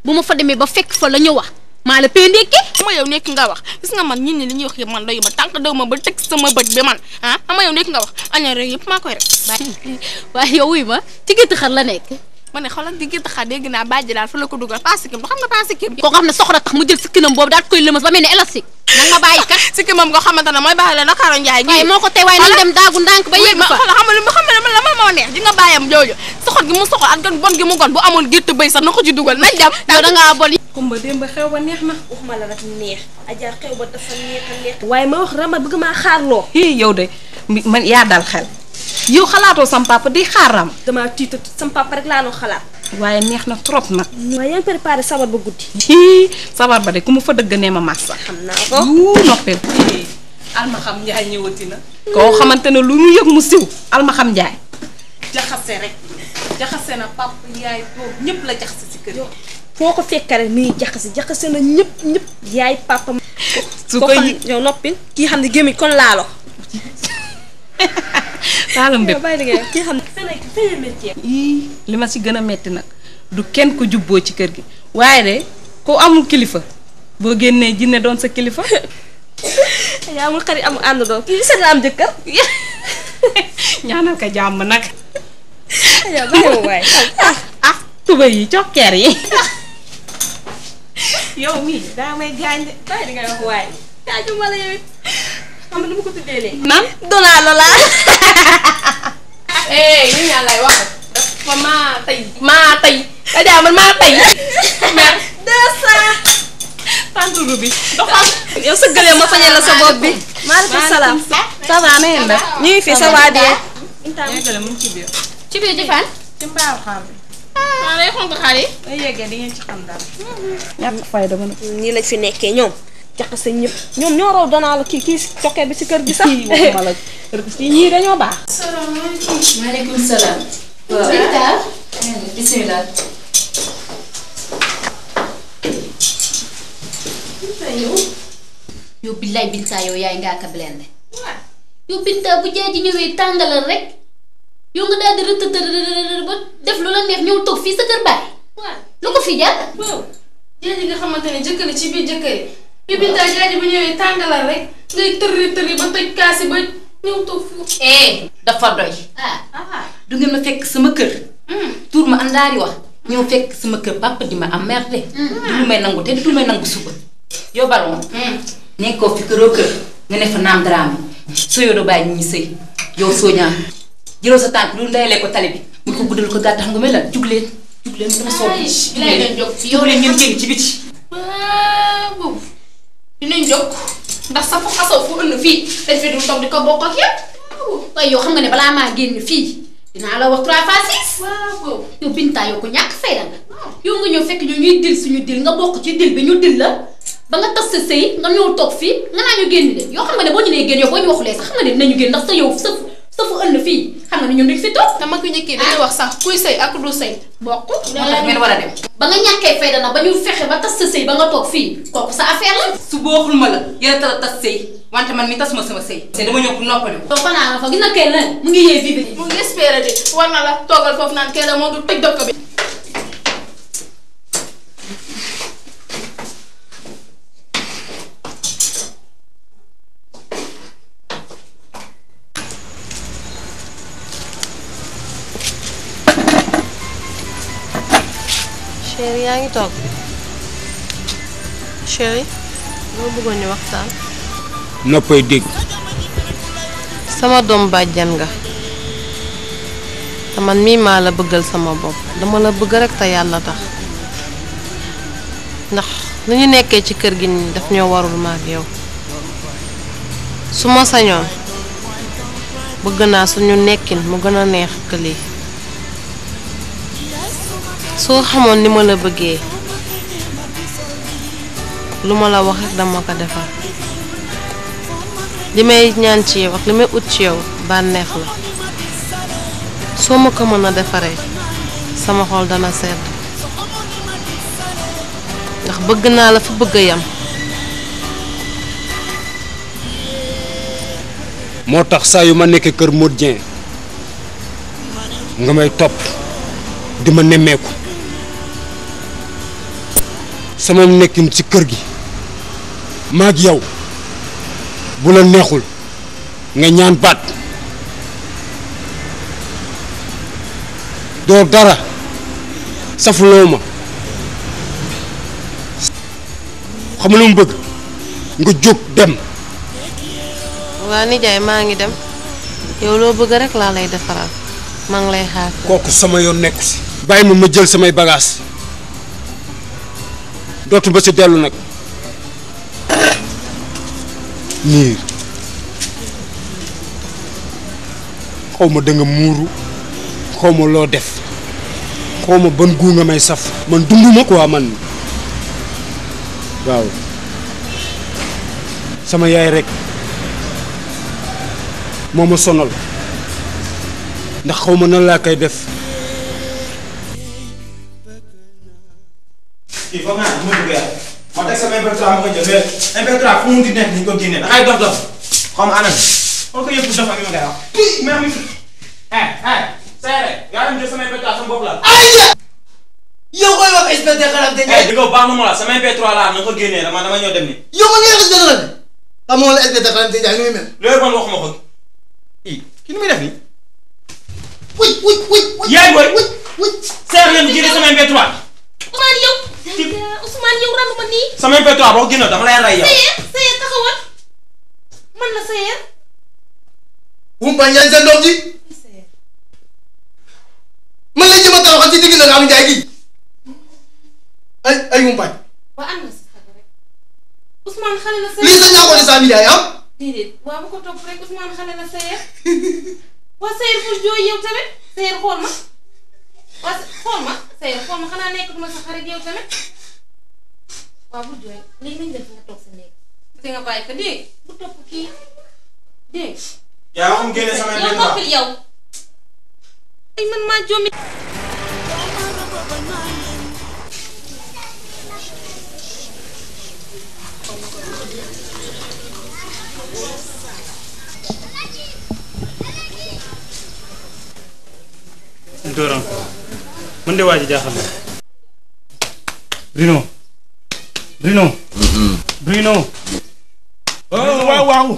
bu ma fa demee ba fekk fa la ñu wax maa la pee ndékki ama yow nekk nga wax gis nga man nit ñi li ñuy wax yëpp man doyu ma tànk daw ma ba teg sama bët bi man ah ama yow nekk nga wax aña rek yëpp maa koy rek waaye yow wuy ma ci gétt xar la nekk ma ne xoolal di gëtt xaar dégg naa bàjji daal fa la ko dugal pas sikkim du xam nga pas sikkim koo xam ne soxla tax mu jël sikkinam boobu daal koy lëmas ba mel ne élastique nag ma bàyyi kat sikkim moom nga xamante ne mooy baax la Ndakaaru Njaay gi waaye moo ko tey waaye nañ dem daagu ndànk ba yegg fa xoolal xam nga lu ma xam ne la ma moo neex di nga bàyyam jooju soxot gi mu soxot ak gan bon gi mu gon bu amoon gétt bëy sax na ko ci dugal nañ dem yow da ngaa bon kumba démb xew ba neex na waxuma la rek neex aja xew ba dafa neex a neex waaye ma wax rama bëgg maa xaarloo hii yow de mi- man yaa dal xel yow xalaatoo sam papa di xaaram damaa tiita sam papa rek laa noo xalaat waaye neex na trop nag waaye yaa ngi préparé sabar ba guddi hii sabar ba de ku ma fa dëgg nee ma massa xam naa ko yuu noppil alma xam njaay ñëwati na koo xamante ne lu mu yëg mu siw alma xam njaay jaxase rek jaxase na papa yaay doom ñëpp la jaxase si kër gi foo ko fekkare mi ngi jaxase jaxase na ñëpp ñëpp yaay papa su ko ko xam yi- yow noppil kii xam ne gémmiñ kon laalo laalam bépp bàyyi liggéey kii xam ne feneen feneen métier ii li ma si gën a metti nag du kenn ko jubboo ci kër gi waaye de ku amul kilifa boo génnee jinne doon sa kilifa yaa amul xarit amul ànd doon kii seet la am jëkkër ñaanal ko jàmm nag yaa bàyyi ma waay ah ah tuba yi cokkeer yi yow mii daa may gaañ de bàyyi di ngay wax waay jaaju ma la yow it xam nga lu ma ko tuddee léegi nan donaa la laa eh ñu ñaan lay wax dafa maa tey maa tey Adja man maa tey mer deux cent tànturu bi doxal yow sëggalee ma fañal la sa bopp bi maaleykum salaam ça va na ngeen def ñu ngi fi ça va bien yeggale mu ngi ci biir ci biir jëfaan ci mbaaw xaar bi maa lay xonk xaar yi day yeggee di ngeen ci xam dara ñàkk fay dama ne nii lañ fi nekkee ñoom jaxase ñëpp ñoom ñoo raw donaa la kii kii cokkee bi ci kër gi sax waxuma la kii ñii dañoo baax maaleykum salaam. waaw Binta bisimilah. yow billaay Binta yow yaay ngaa ka blende yow Binta bu jaay ji ñëwee tàngalal rek yow nga daal di rëtëtër ba def lu la neex ñëw toog fii sa kër baay lu ko fi jaar waaw jaaji nga xamante ne jëkkër ci biir jëkkër yi bi bintaa jaaji bu ñëwee tàngalal rek ngay tërri tërri ba toj kaasi ba ñëw toog foofu eh dafa doy. ah du ngeen ma fekk sama kër. tuur ma àndaari wax. ñëw fekk sama kër papa di ma am merde. du lu may nangu te du lu may nangu suba. yow ballon. nekkoo fi këroo kër nga ne fa naam daraame soo yoo doo bàyyi ñi sëy yow soo ñaan jëloo sa tànk lu ndayalee ko tali bi mu ko guddal ko gàtt xam nga may lan jug leen jug leen dama soob Ay, bilaay dañ jóg fi yow jug leen ngeen génn ci biti waaw dinañ jóg ndax sa fu xasoo fu ënd fii dañ fi dul toog di ko bokk ak yow waaye yow xam nga ne balaa maa génn fii dinaa la wax trois fois six waaw yow Binta yow ko ñàkk fayda nga yow nga ñëw fekk ñu ñuy dil suñu dil nga bokk ci dil bi ñu dil la ba nga tas sa sëy nga ñëw toog fii nga naa ñu génn de yoo xam nga ne boo ñu nee génn yow boo ñu waxulee sax xam nga ne dinañu génn ndax sa yow sa sa fu ënd fii xam nga ne ñun duñ fi toog te mag yu njëkk yi dañuy wax sax kuy sëy ak du sëy bokk moo tax ngeen war a dem ba nga ñàkkee fayda nag ba ñu fexe ba tas sa sëy ba nga toog fii kooku sa affaire la su booxul ma la yéen a tala tas sëy wante man mi tasuma sama sëy te dama ñëw pour noppali yow fanaan fa gis nga kay lan mu ngi yee bii bi mu ngi espérer de war na la toogal foofu naan kee la moo du tëj dëkk bi chéri yaa ngi toog chéri loo bëggoon ñu waxtaan noppay dégg sama doom bàjjan nga te man mii maa la bëggal sama bopp dama la bëgg rek te yàlla tax ndax nu ñu nekkee ci kër gi nii daf ñoo warul ma ak yow su ma sañoon bëgg naa suñu nekkin mu gën a neex que lii soo xamoon ni ma la bëggee lu ma la wax rek dama ko defal li may ñaan ci yow ak li may ut ci yow bànneex la soo ma ko mën a defaree sama xol dana sedd ndax bëgg naa la fa bëgg a yam moo tax saa yu ma nekkee kër Modou Dieng nga may topp di ma nemmeeku sama nekkin ci kër gi maag yow bu la neexul nga ñaan baat doo dara safuloo ma xam nga lu mu bëgg nga jóg dem waa nijaay maa ngi dem yow loo bëgg rek laa lay defaral maa ngi lay xaar kooku sama yoon nekku si bàyyi ma ma jël samay bagages dootu ba si dellu nag niir xaw ma da nga muuru xaw ma loo def xaw ma ban guu nga may saf man dunduma quoi man waaw sama yaay rek moo ma sonal ndax xaw ma nan laa koy def kii foog naa bu ma duggee ma teg sama MP3 ma ko jël mais MP3 fu mu di nekk ni ñu ko génnee da ngay dof dof xaw ma anam xool ko yëpp dof ak yi ma koy wax mais am eh eh seere yaa dem jël sama MP3 sama bopp la yow koy wax inspecteur xanaa te eh di nga baax na ma la sama MP3 laa na ko génnee dama dama ñëw dem ni yow man nga inspecteur la xamoo la inspecteur xanaa te jaay nu muy mel loolu man waxuma ko kii kii nu muy def nii wuy wuy wuy yaay booy seere leen génne sama MP3 Ousmane yow. Ousmane yow randu ma nii. sama MP3 boo génne dama lay rey yow Seyer Seyer taxawal. man la Seyer. Wumpa Ndiaye sa doom ji man la jëma taxaw ci digg na nga am njaay gi ay ay Wumpa waa ànd na si xale rek. Ousmane xale la Seyer. lii sa ñaa ko ne saa mi jaay am déedéet waa bu ko topp rek Ousmane xale la Seyer. waa Seyer bul jooy yow tamit Seyer xool ma. waa xool ma Seyer xool ma xanaa nekkatuma sa xarit yow tamit. waa bul jooy léegi nañ def nga toog sa néeg. te nga bàyyi ko dégg bu topp kii dégg yaa waxum génne sama yow MP3 noppil yow. ay man maa jommi. Dóoram man de waa ji jaaxal na. Bruno. Bruno. Bruno. waaw waaw.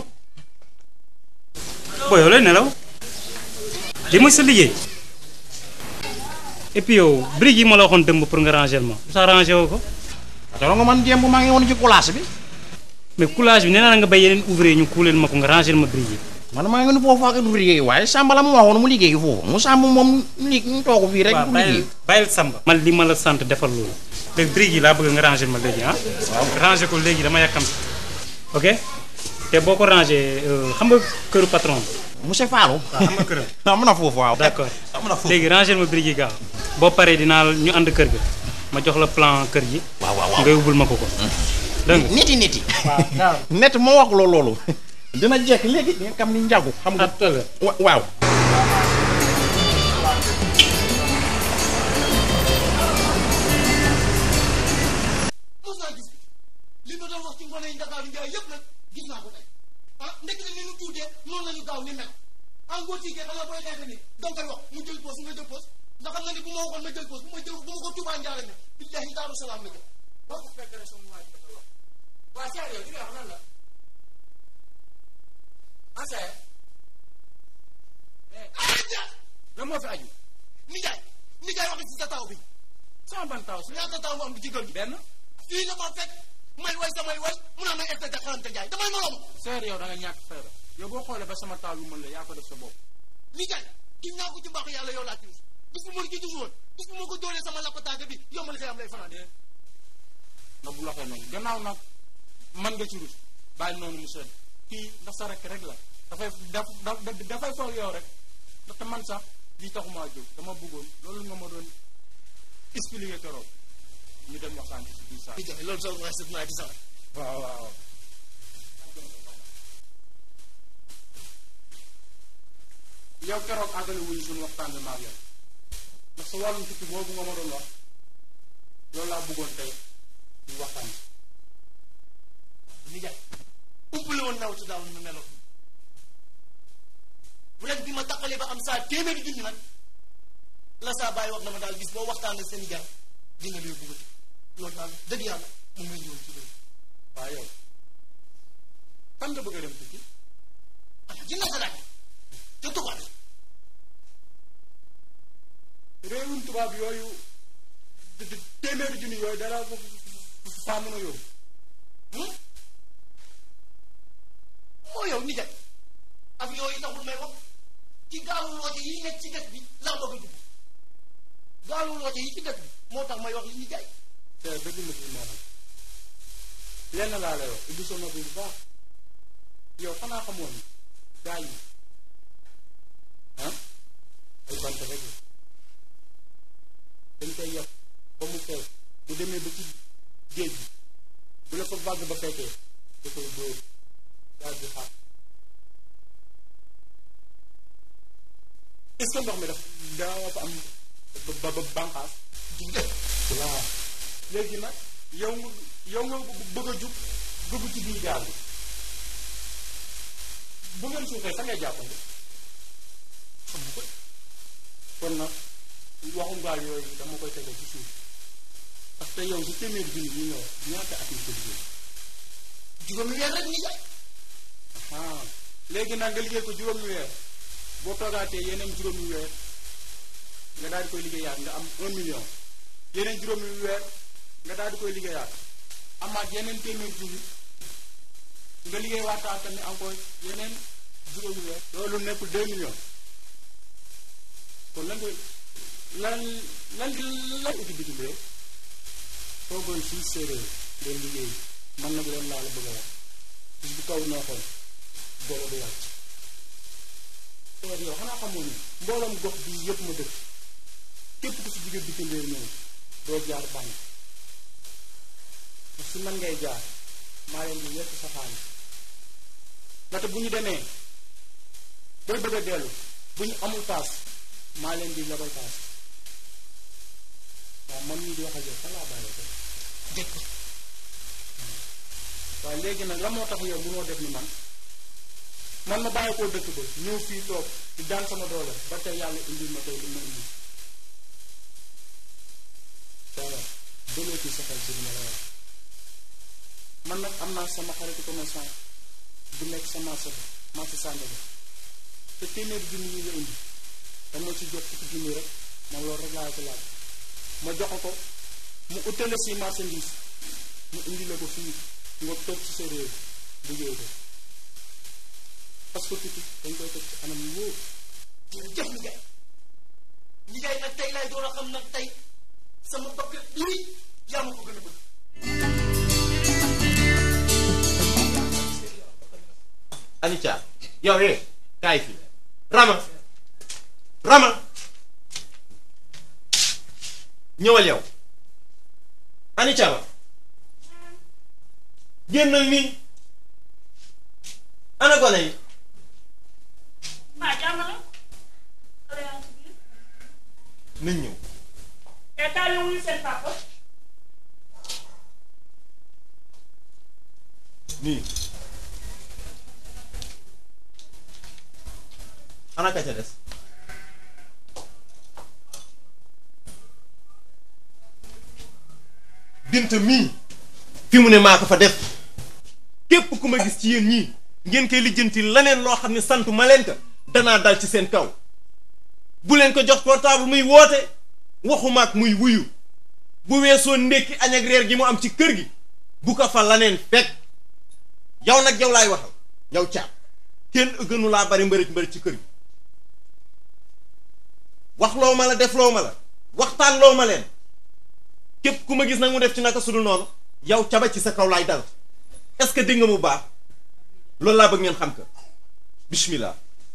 booy yow lay nelaw. li mooy sa liggéey. et puis yow briques yi ma la waxoon dëmb pour nga ranger ma sa ranger woo ko. dara nga man jéem maa ngi woon ci coulage bi. mais coulage bi nee naa la nga bay yeneen ouvrier ñu kuuleel ma ko nga ranger ma briques yi. man maa ngi nu foofu ak ouvrier waaye Samba la mu waxoon mu liggéey foofu mu Samba moom li ñu toog fii rek. waaw du bàyyil liggéey. bàyyil Samba. man li ma la sant defal loolu. léegi briques yi laa bëgg nga ranger ma léegi ah. waaw ranger ko léegi dama yàkkam ok te boo ko ranger euh, xam nga këru patron bi. monsieur Fallou. waaw xam nga këram. am na foofu waaw. d'accord am na foofu. léegi ranger ma briques yi gaaw boo paree dinaa la- ñu ànd kër ga ma jox la plan kër gi. waaw waaw waaw nga yóbbul ma ko ko. dégg nga niti niti. net moo wax loolu loolu. dina jekk léegi nga xam ni njagu. xam nga wa- waaw. mos naa gis li ma doon wax ci ngone yi Ndakaaru Njaay yëpp nag gis naa ko tey ah ndekk na ni ñu tuutee noonu la ñu gaaw ni mel en gros tigee xanaa booy xeexe ni da nga koy wax mu jël poos nga jël poos ndax xam na ni bu ma waxoon ma jël poos bu ma jël bu ma ko tuubaa njaare ne billahi daaru salaam la jëm boo ko fekk rek sama waa ji dafa wax waa Cheikh yow li nga wax lan la ah Cheikh ah Ndiaye lan moo fi aju nijaay nijaay wax ci sa taw bi sama ban taw si ñaata taw mu am ci kër gi benn fii nga ma fekk may way samay way mu naa may espèce xarante jaay damay morom seer yow da nga ñàkk fayda yow boo xoolee ba sama taal lu mën la yaa ko def sa bopp. nijaay gis naa ko ci mbaax yàlla yow laa ci rus bis bu ma la ci rus woon bis bu ma ko dóoree sama lappataake bi yow ma la koy am lay fanaan na bu loxee noonu gannaaw nag man nga ci rus bàyyi noonu mu sedd kii ndax sa rek rek la dafay daf daf- dafay foog yow rek ndaxte man sax lii taxumaa jóg dama bëggoon loolu nga ma doon expliquer keroog ñu dem waxtaan ci biir saa nijaay loolu sax waaye sëf naa ci sax waaw waaw yow keroog àggale wuñu suñu waxtaan bi maag yow ndax sa wàllum tukki boobu nga ma doon wax loolu laa bëggoon tey ñu waxtaan nijaay umpale woon naw ci daaw ni mu meloon ren bi ma taqalee ba am saa téeméeri junni nag la saa bàyyi wax na ma daal bis boo waxtaan ak seen i gar di nga lay bëggati loolu daal dëgg yàlla moom ngay ñëwoon ci loolu waaw yow fan nga bëgg a dem tukki ah jënd sa laaj te tubaab réewum tubaab yooyu te- te- téeméeri junni yooyu dara faa mën a yóbbu moo yow ni jaay ak yooyu taxul may wax ci gaalu loote yi nekk ci dëkk bi laa bëgg a dugg gaalu loote yi ci dëkk bi moo tax may wax li ñu jaay te dëgg ma ci moom lenn laa lay wax ubbi sa nopp bu baax yow xanaa xamoon ni gaa yi ah ay bant rek la dañ koy yàpp ba mu fees bu demee ba ci géej gi bu la ko vague ba fekkee da koy dóor daal di xaar est-ce que ndox mi daf dafa am ba ba bànqaas waaw léegi nag yow nga yow nga bëgg a jug dugg ci biir gaal bi bu ngeen suufee sa ngay jàppale xam nga ko kon nag waxum gaal yooyu dama koy tege ci suuf parce que yow su téeméeri junni yi ñëw ñaata at nga ko liggéey juróomi weer rek ni jaay ah léegi nag nga liggéey ko juróomi weer boo toogaatee yeneen juróomi weer nga daal di koy liggéeyaat nga am un million yeneen juróomi weer nga daal di koy liggéeyaat amaat yeneen téeméer junni nga liggéey waataat tamit encore yeneen juróomi weer loolu nekkul deux millions kon lan nga lan lan lan uti bitim réew toogoon fii séeréer leen liggéey man nag leen laa la bëgg a wax bis bu kaw neexoon boole du wàcc teer yow xanaa xamoon ni mbooloom gox bi yëpp ma dëkk képp ku si jóge bitim réew ñëw doo jaar banque si man ngay jaar maa leen di yekk sa xaalis ndaxte bu ñu demee booy bëgg a dellu bu ñu amul paas maa leen di lebal paas waaw man mii di wax ak yow fan laa bàyyee ko dégg ko waaye léegi nag la moo tax yow mënoo def ni man man ma bàyyi koo dëkk ba ñëw fii toog di daan sama doole ba tey yàlla indil ma tey li ma indi dara bëlee ci sa xel ci li ma la wax man nag am naa sama xaritu commerçant bu nekk sa marché ba marché Sandaga te téeméeri junni yi la indi dama ci jot fukki junni rek man loolu rek laa ci laaj ma jox ko mu utale si marchandise mu indi la ko fii nga toog ci sa réew liggéey ko parce que tukki dañ koy teg ci anam yu wóor jërëjëf ni jaay ni jaay nag tey laay door a xam nag tey sama bopp lii yaa ma ko gën a bëgg Anica yow eh kaay fii Rama Rama ñëwal yow Anica ba génnal nii ana gone yi maa jàmm la xale yaa ngi ci biir nañ ñëw et kaay leen wuyu seen papa nii ana ka ca des bint mii fi mu ne maa ko fa def képp ku ma gis ci yéen ñii ngeen koy lijjanti leneen loo xam ne santu ma leen ko danaa dal ci seen kaw bu leen ko jox portable muy woote waxuma ak muy wuyu bu weesoo ndékki añ ak reer gi mu am ci kër gi bu ko fa laneen fekk yow nag yow laay waxal yow caab kenn gënu laa bari mbërëj mbërëj ci kër gi wax loo ma la def loo ma la waxtaan loo ma leen képp ku ma gis nag mu def ci naka sudul noonu yow caba ci sa kaw laay dal est-ce que dégg nga mu baax loolu laa bëgg ngeen xam ko bismillah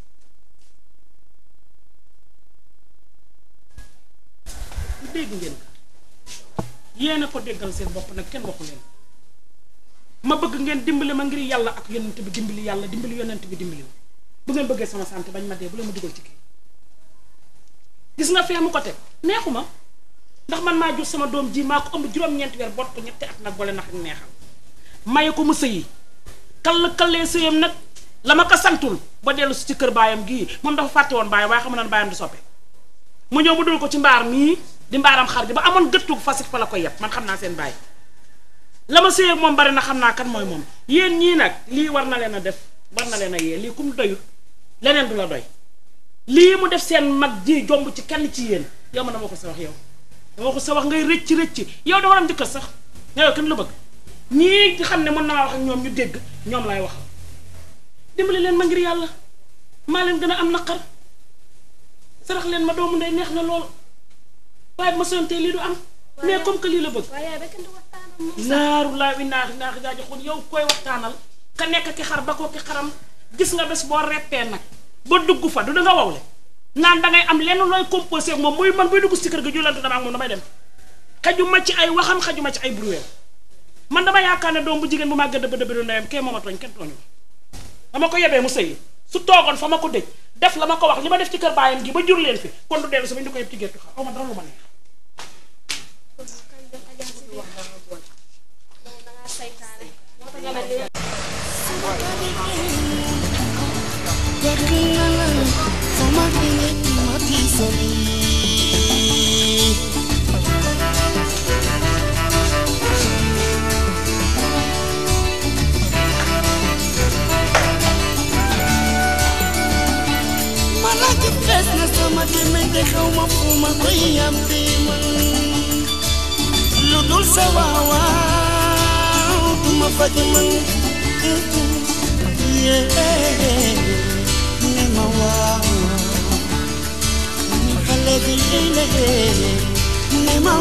bu dégg ngeen ko yéen a ko déggal seen bopp nag kenn waxu leen ma bëgg ngeen dimbali ma ngir yàlla ak yonent bi dimbali yàlla dimbali yonent bi dimbali ma bu ngeen bëggee sama santé bañ ma dee bu leen ma dugal ci kii gis nga fee mu ko teg neexu ma ndax man maa jur sama doom ji maa ko ëmb juróom-ñeenti weer bot ko ñetti at nag boole nax ak neexal maye ko mu sëyi kall kallee sëyam nag la ma ko santul ba dellu si ci kër baayam gii moom dafa fàtte woon baayam waaye xam na ne baayam di soppe mu ñëw mu dul ko ci mbaar mii di mbaaram xar ji ba amoon gëttu fasit fa la koy yeb man xam naa seen bàyyi la ma séy ak moom bari na xam naa kan mooy moom yéen ñii nag lii war na leen a def war na leen a yee lii kum doyut leneen du la doy lii mu def seen mag ji jomb ci kenn ci yéen yow ma dama ko sa wax yow dama ko sa wax ngay rëcc rëcc yow da war am jëkkër sax yow kenn la bëgg ñii nga xam ne mën naa wax ak ñoom ñu dégg ñoom lay wax dimbali leen ma ngir yàlla maa leen gën a am naqar sarax leen ma doomu ndey neex na lool waaye ma sontee lii du am mais comme que lii la bëgg laaru laa wi naax naax jaaji xul yow koy waxtaanal ka nekk ki xar ba ko ki xaram gis nga bés boo reppee nag ba dugg fa du da nga wawle naan dangay am lenn looy composé ak moom muy man buy dugg si kër ga julante dama ak moom damay dem xajuma ci ay waxam xajuma ci ay bruit man dama yaakaar ne doom bu jigéen bu maa gëdd ba dëbb du ndeyam kee mooma tooñ kenn tooñu dama ko yebee mu sëyi su toogoon fa ma ko dëj def la ma ko wax li ma def ci kër baayam gi ba jur leen fi kon du dellu sama ñu ko yëpp ci géttu xa aw ma dara lu ma neex Malaki fes na sama gémmiñ te xaw ma fu ma koy yam bi man lu dul sa waawaaw du ma faj man yee ne ma waaw ni xale bi léeg ne ma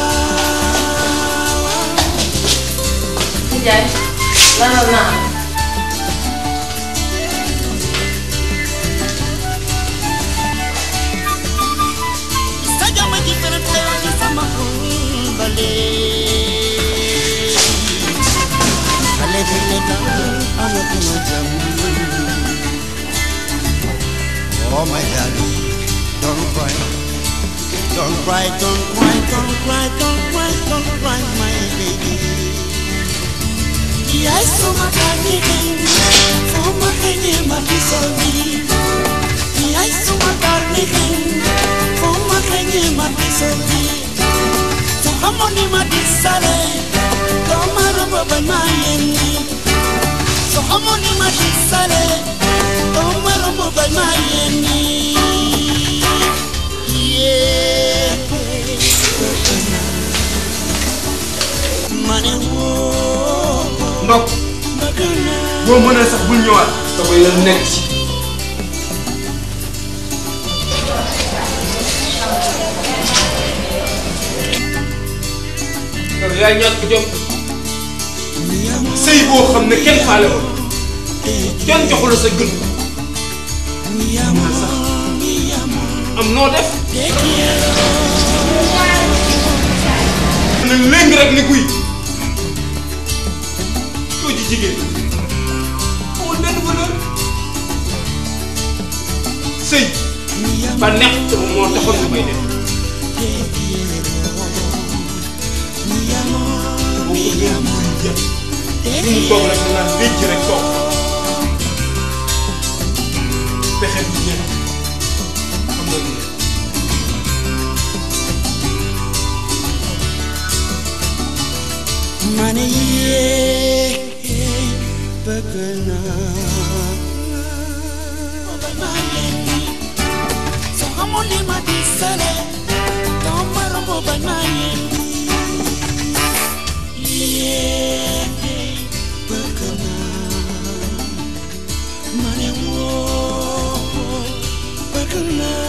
waaw Ndiaye lanal naa sa jama ji fere teew ci sama xol ba léegi xale bi ne daal amatuma jàmm Oh my darling, don't cry, don't cry, don't cry, don't cry, don't cry, don't cry, my baby. Yaay suma kani hin, suma kani ma bisolvi. Yaay suma kani hin, suma kani ma bisolvi. So hamoni ma disale, tomaro baba ma yeni. So hamoni ma disale, tomaro baba ma yeni. Yeah. Mane wo. ndok boo mënee sax bul ñëwaat sa koy la nekk ci yow yaa ñàkk jom sëy boo xam ne kenn faale ko kenn joxu la sa gën mën a sax am noo def ne léegi rek ni kuy soo ji jigéen amul benn valeur sëy ba neex te moo taxoon nga koy def boo ko gën a muy jël lu mu toog rek naan léegi rek toog pexe bi jeex xam nga lu Mane yee bëgg naa ma yéen soo xamoon li ma di sale doo ma romb ba ma yéen yee bëgg naa mane woo bëgg naa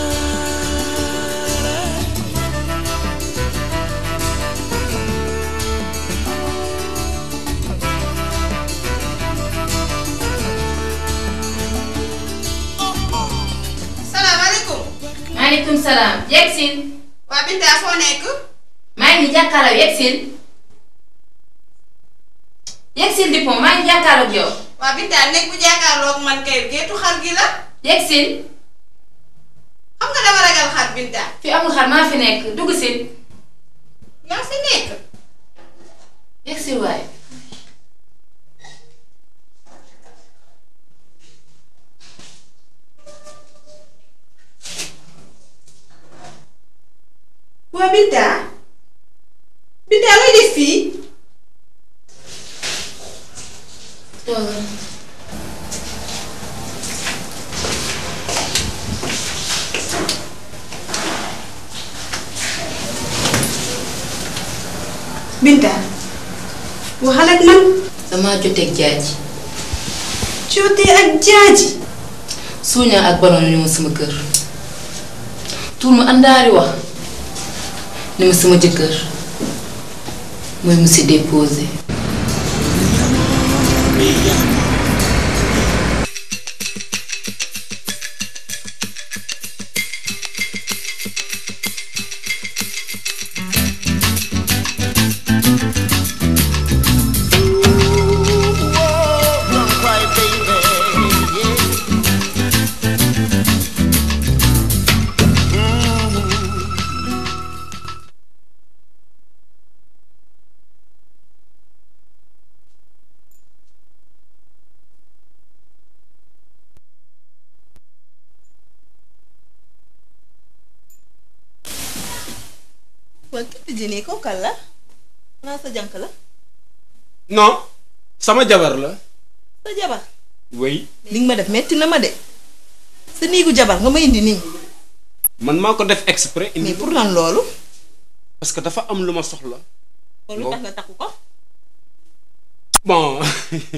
salaamaaleykum. maaleykum salaam yegsil waa Binta foo nekk. maa ngi jàkkaarloo yegsil yegsil Dupont maa ngi jàkkaarloo ak yow waa Binta nekk bu jàkkaarloog man kay géetu xar gi la. yegsil xam nga dama ragal xar Binta. fi amul xar maa fi nekk dugg si yaa fi nekk. yegsil waaye waa waa Binta Binta looy def fii Binta waxal ak man damaa joteeg jaaji jotee ak jaaji suuñaa ak baloon ñu ma sama kër tuur ma àndaari wax ni ma sama jëkkër mooy monsieur déposé Don't cry, baby. waa képp jënee ko kal la naa sa jànk la non sama jabar la sa jabar oui li nga ma def metti na ma de sa néegu jabar nga ma indi nii man maa ko def exprès indi mais pour lan loolu parce que dafa am lu ma soxla kon lu tax nga takku ko bon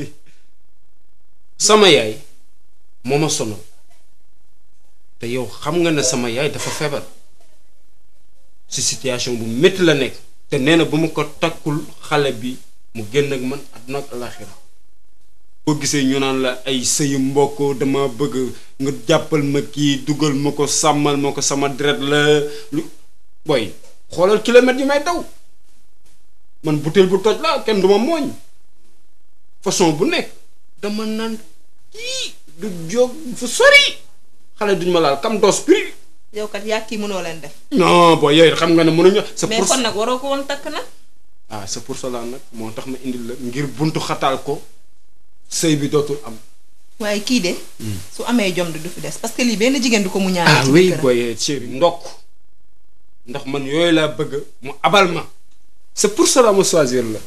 sama yaay moo ma sonal te yow xam nga ne sama yaay dafa feebar ci situation bu métti la nekk te nee na bu ma ko takkul xale bi mu génn ak man àdduna ak alaxira boo gisee ñu naan la ay sëyu mbokk dama bëgg nga jàppal ma kii dugal ma ko sàmmal ma ko sama deret la lu booy xoolal kilomètres yi may daw man butéel bu toj la kenn duma mooñ façon bu nekk dama naan kii du jóg fu sori xale duñ ma laal kam dos prix yow kat yaa kii mënoo leen def non booy yooyu xam nga ne mënuñu c'est mais pour kon nag waroo ko woon takk nag ah c'est pour cela nag moo tax ma indil la ngir buntu xataal ko sëy bi dootul am waaye kii de su amee jom du du fi des parce que lii benn jigéen du ko mu ñaan ah oui booy chéri ndokk ndax man yooyu laa bëgg mu abal ma c'est pour cela ma choisir la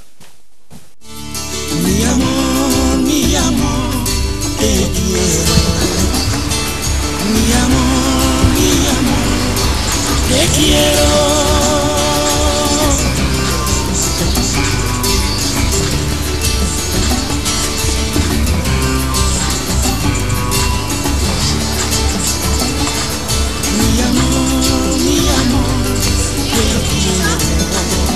Mi amor, mi amor, te quiero. Mi amor, mi amor, te quiero. Mi amor, mi amor, te quiero.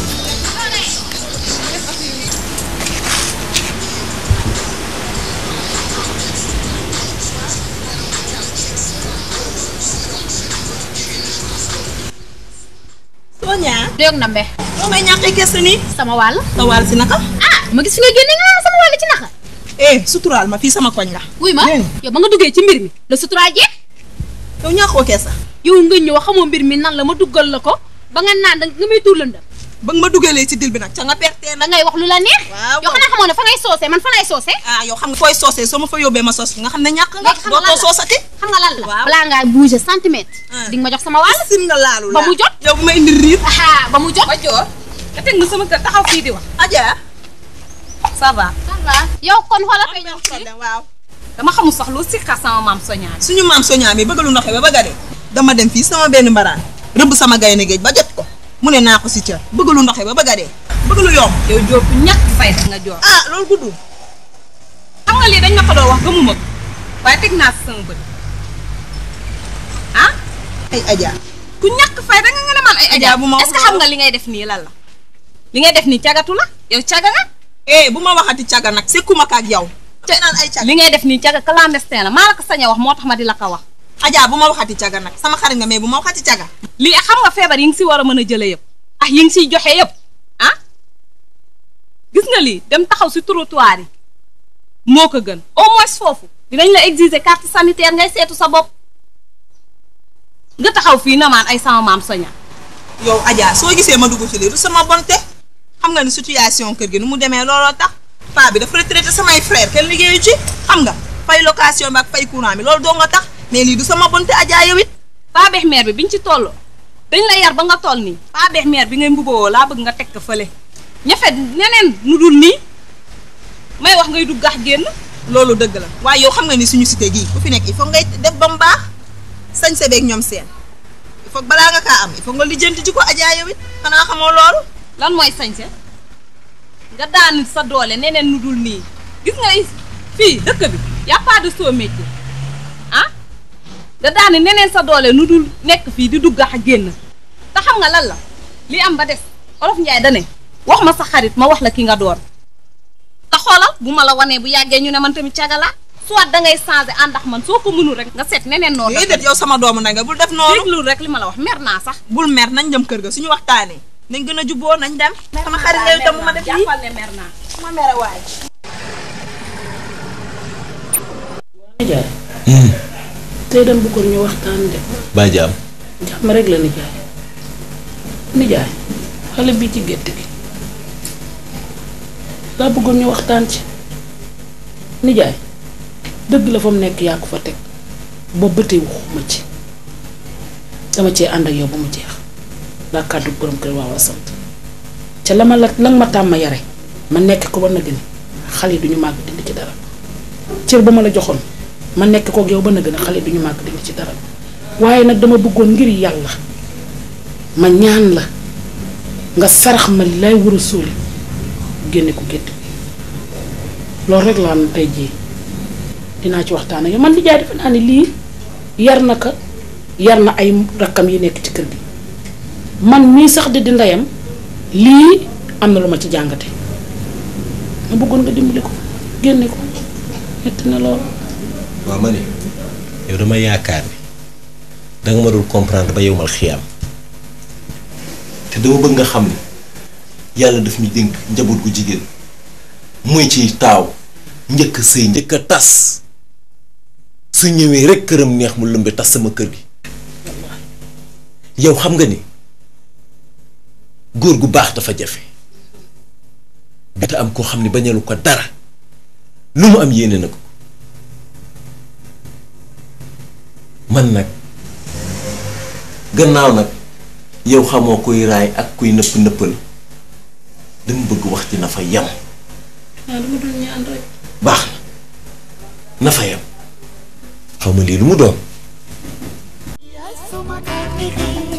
Sonia. Dégg na mbe. loo may ñàkkee gëstu nii. sama wàll. sa wàll si naka. ah ma gis fi nga génne nga naan sama wàll ci naka. eh suturaal ma fii sama koñ la. wuy ma yow ba nga duggee ci mbir mi la suturaa jeex. yow ñàkkoo keesa. yow nga ñëw xamoo mbir mi nan la ma duggal la ko ba nga naan da nga may tuur lëndëm. ba nga ma dugalee ci dil bi nag ca nga perte da ngay wax lu la neex. waaw yow xanaa xamoo ne fa ngay soosee man fa ngay soosee. ah yow xam nga fooy soosee soo ma fa yóbbee ma soos nga xam ne ñàkk nga. léegi xam nga lan dootoo la soosati. xam nga lan la. balaa ngaa bouger centimètre. di nga ma jox sama wàll. sim nga laalu ba mu jot. yow bu ma indi riir. ba mu jot. ba joor nga teg nga sama kër taxaw fii di wax. Adja. ça va. ça va yow kon xoolal fay ñëw fii. waaw. dama xamul sax lu sikka sama maam soñaa suñu maam soñaa mi bëgg lu ndoxe ba bëgg a dee. dama dem fii sama benn mbaraan rëbb sama gaynde géej ba jot ko mu ne naa ko si cër bëgg lu ndoxe ba bëgg a dee bëgg lu yomb. yow Diop ñàkk fayda nga joor ah loolu guddul. xam nga lii dañ ma ko doon wax gëmuma ko waaye teg naa si sama bët ah ay Adja. ku ñàkk fayda nga nga ne man ay Adja bu ma est-ce que xam nga li ngay def nii lan la li ngay def nii cagatu la yow caga nga eh bu ma waxati caga nag sekkuma ka ak yow. te naan ay caga li ngay def nii caga clandestin la maa la ko sañ a wax moo tax ma di la ko wax Adja bu ma waxati caga nag sama xarit nga mais bu ma waxati caga. lii xam nga feebar yi nga si war a mën a jële yëpp ah yi nga siy joxe yëpp ah gis nga lii dem taxaw si trottoir yi moo ko gën au moins foofu dinañ la exiger carte sanitaire ngay seetu sa bopp nga taxaw fii na maan ay sama maam soña yow Adja soo gisee ma dugg ci lii du sama bonte xam nga ni situation kër gi nu mu demee looloo tax paa bi dafa retraité samay frère kenn liggéeyu ci xam nga fay location bi ak fay courant bi loolu doo nga tax mais lii du sama bonte Adja yow it paa beex meer bi biñ ci toll dañ la yar ba nga toll nii pas beex meer bi ngay mbubawoo laa bëgg nga teg ko fële ñafe neneen nu dul nii may wax ngay dugg gax génn loolu dëgg la waaye yow xam nga ni suñu cité gii ku fi nekk il faut ngay def ba mu baax sañ sa beeg ñoom seen il faut balaa nga kaa am il faut nga lijjanti ci ko ajaa yow it xanaa xamoo loolu lan mooy sañse nga daan sa doole neneen nu dul nii gis nga fii dëkk bi y a pas de sot métier ah nga daani neneen sa doole nu dul nekk fii di dugg ak génn te xam nga lan la li am ba des olof njaay dane wax ma sa xarit ma wax la ki nga doon te xoolal bu ma la wanee bu yàggee ñu ne man tamit cagala soit da ngay changé ànd ak man soo ko mënul rek nga seet neneen noonu déedéet yow sama doomu na nga bul def noonu déglu rek li ma la wax mer naa sax bul mer nañ dem kër ga suñu waxtaanee nañ gën a jubboo nañ dem sama xarit yow itam bu ma def lii jàppal ne mer naa ma mere waay nijaay tey dem bëggoon ñu waxtaan de baa jaam jàmm rek la nijaay nijaay xale bi ci gétt gi laa bëggoon ñu waxtaan ci nijaay dëgg la fa mu nekk yaa ko fa teg boobu ba tey waxuma ci dama cee ànd ak yow ba mu jeex laa kàddu borom kër waaw a sant ca la ma la la nga ma tàmm yare ma nekk ko ba na gën xale yi duñu màgg dindi ci dara cër ba ma la joxoon ma nekk kook yow ba na gën a xale duñu màgg dindi ci dara waaye nag dama bëggoon ngir yàlla ma ñaan la nga sarax ma li lay war a sóoli génne ko gétt loolu rek laa na tey jii dinaa ci waxtaan ak yow man di jaay defe naa ne lii yar na ka yar na ay rakkam yi nekk ci kër gi man mii sax di di ndeyam lii am na lu ma ci jàngate ma bëggoon nga dimbali ko génne ko metti na lool waaw ma ne yow dama yaakaar ni danga ma dul comprendre ba yowmal xiyaam te dama bëgg nga xam ni yàlla daf ñu dénk njaboot gu jigéen muy ci taaw njëkk a sëy njëkk a tas su ñëwee rek këram neex mu lëmbe tas sama kër gi yow xam nga ni góor gu baax dafa jafe bi te am koo xam ne bañalu ko dara lu mu am yéene na ko man nag gannaaw nag yow xamoo kuy raay ak kuy nëpp nëppal dama bëgg wax ci na fa yam ah dama doon ñaan rek baax na na fa yam xaw ma lii lu mu doon Suma karni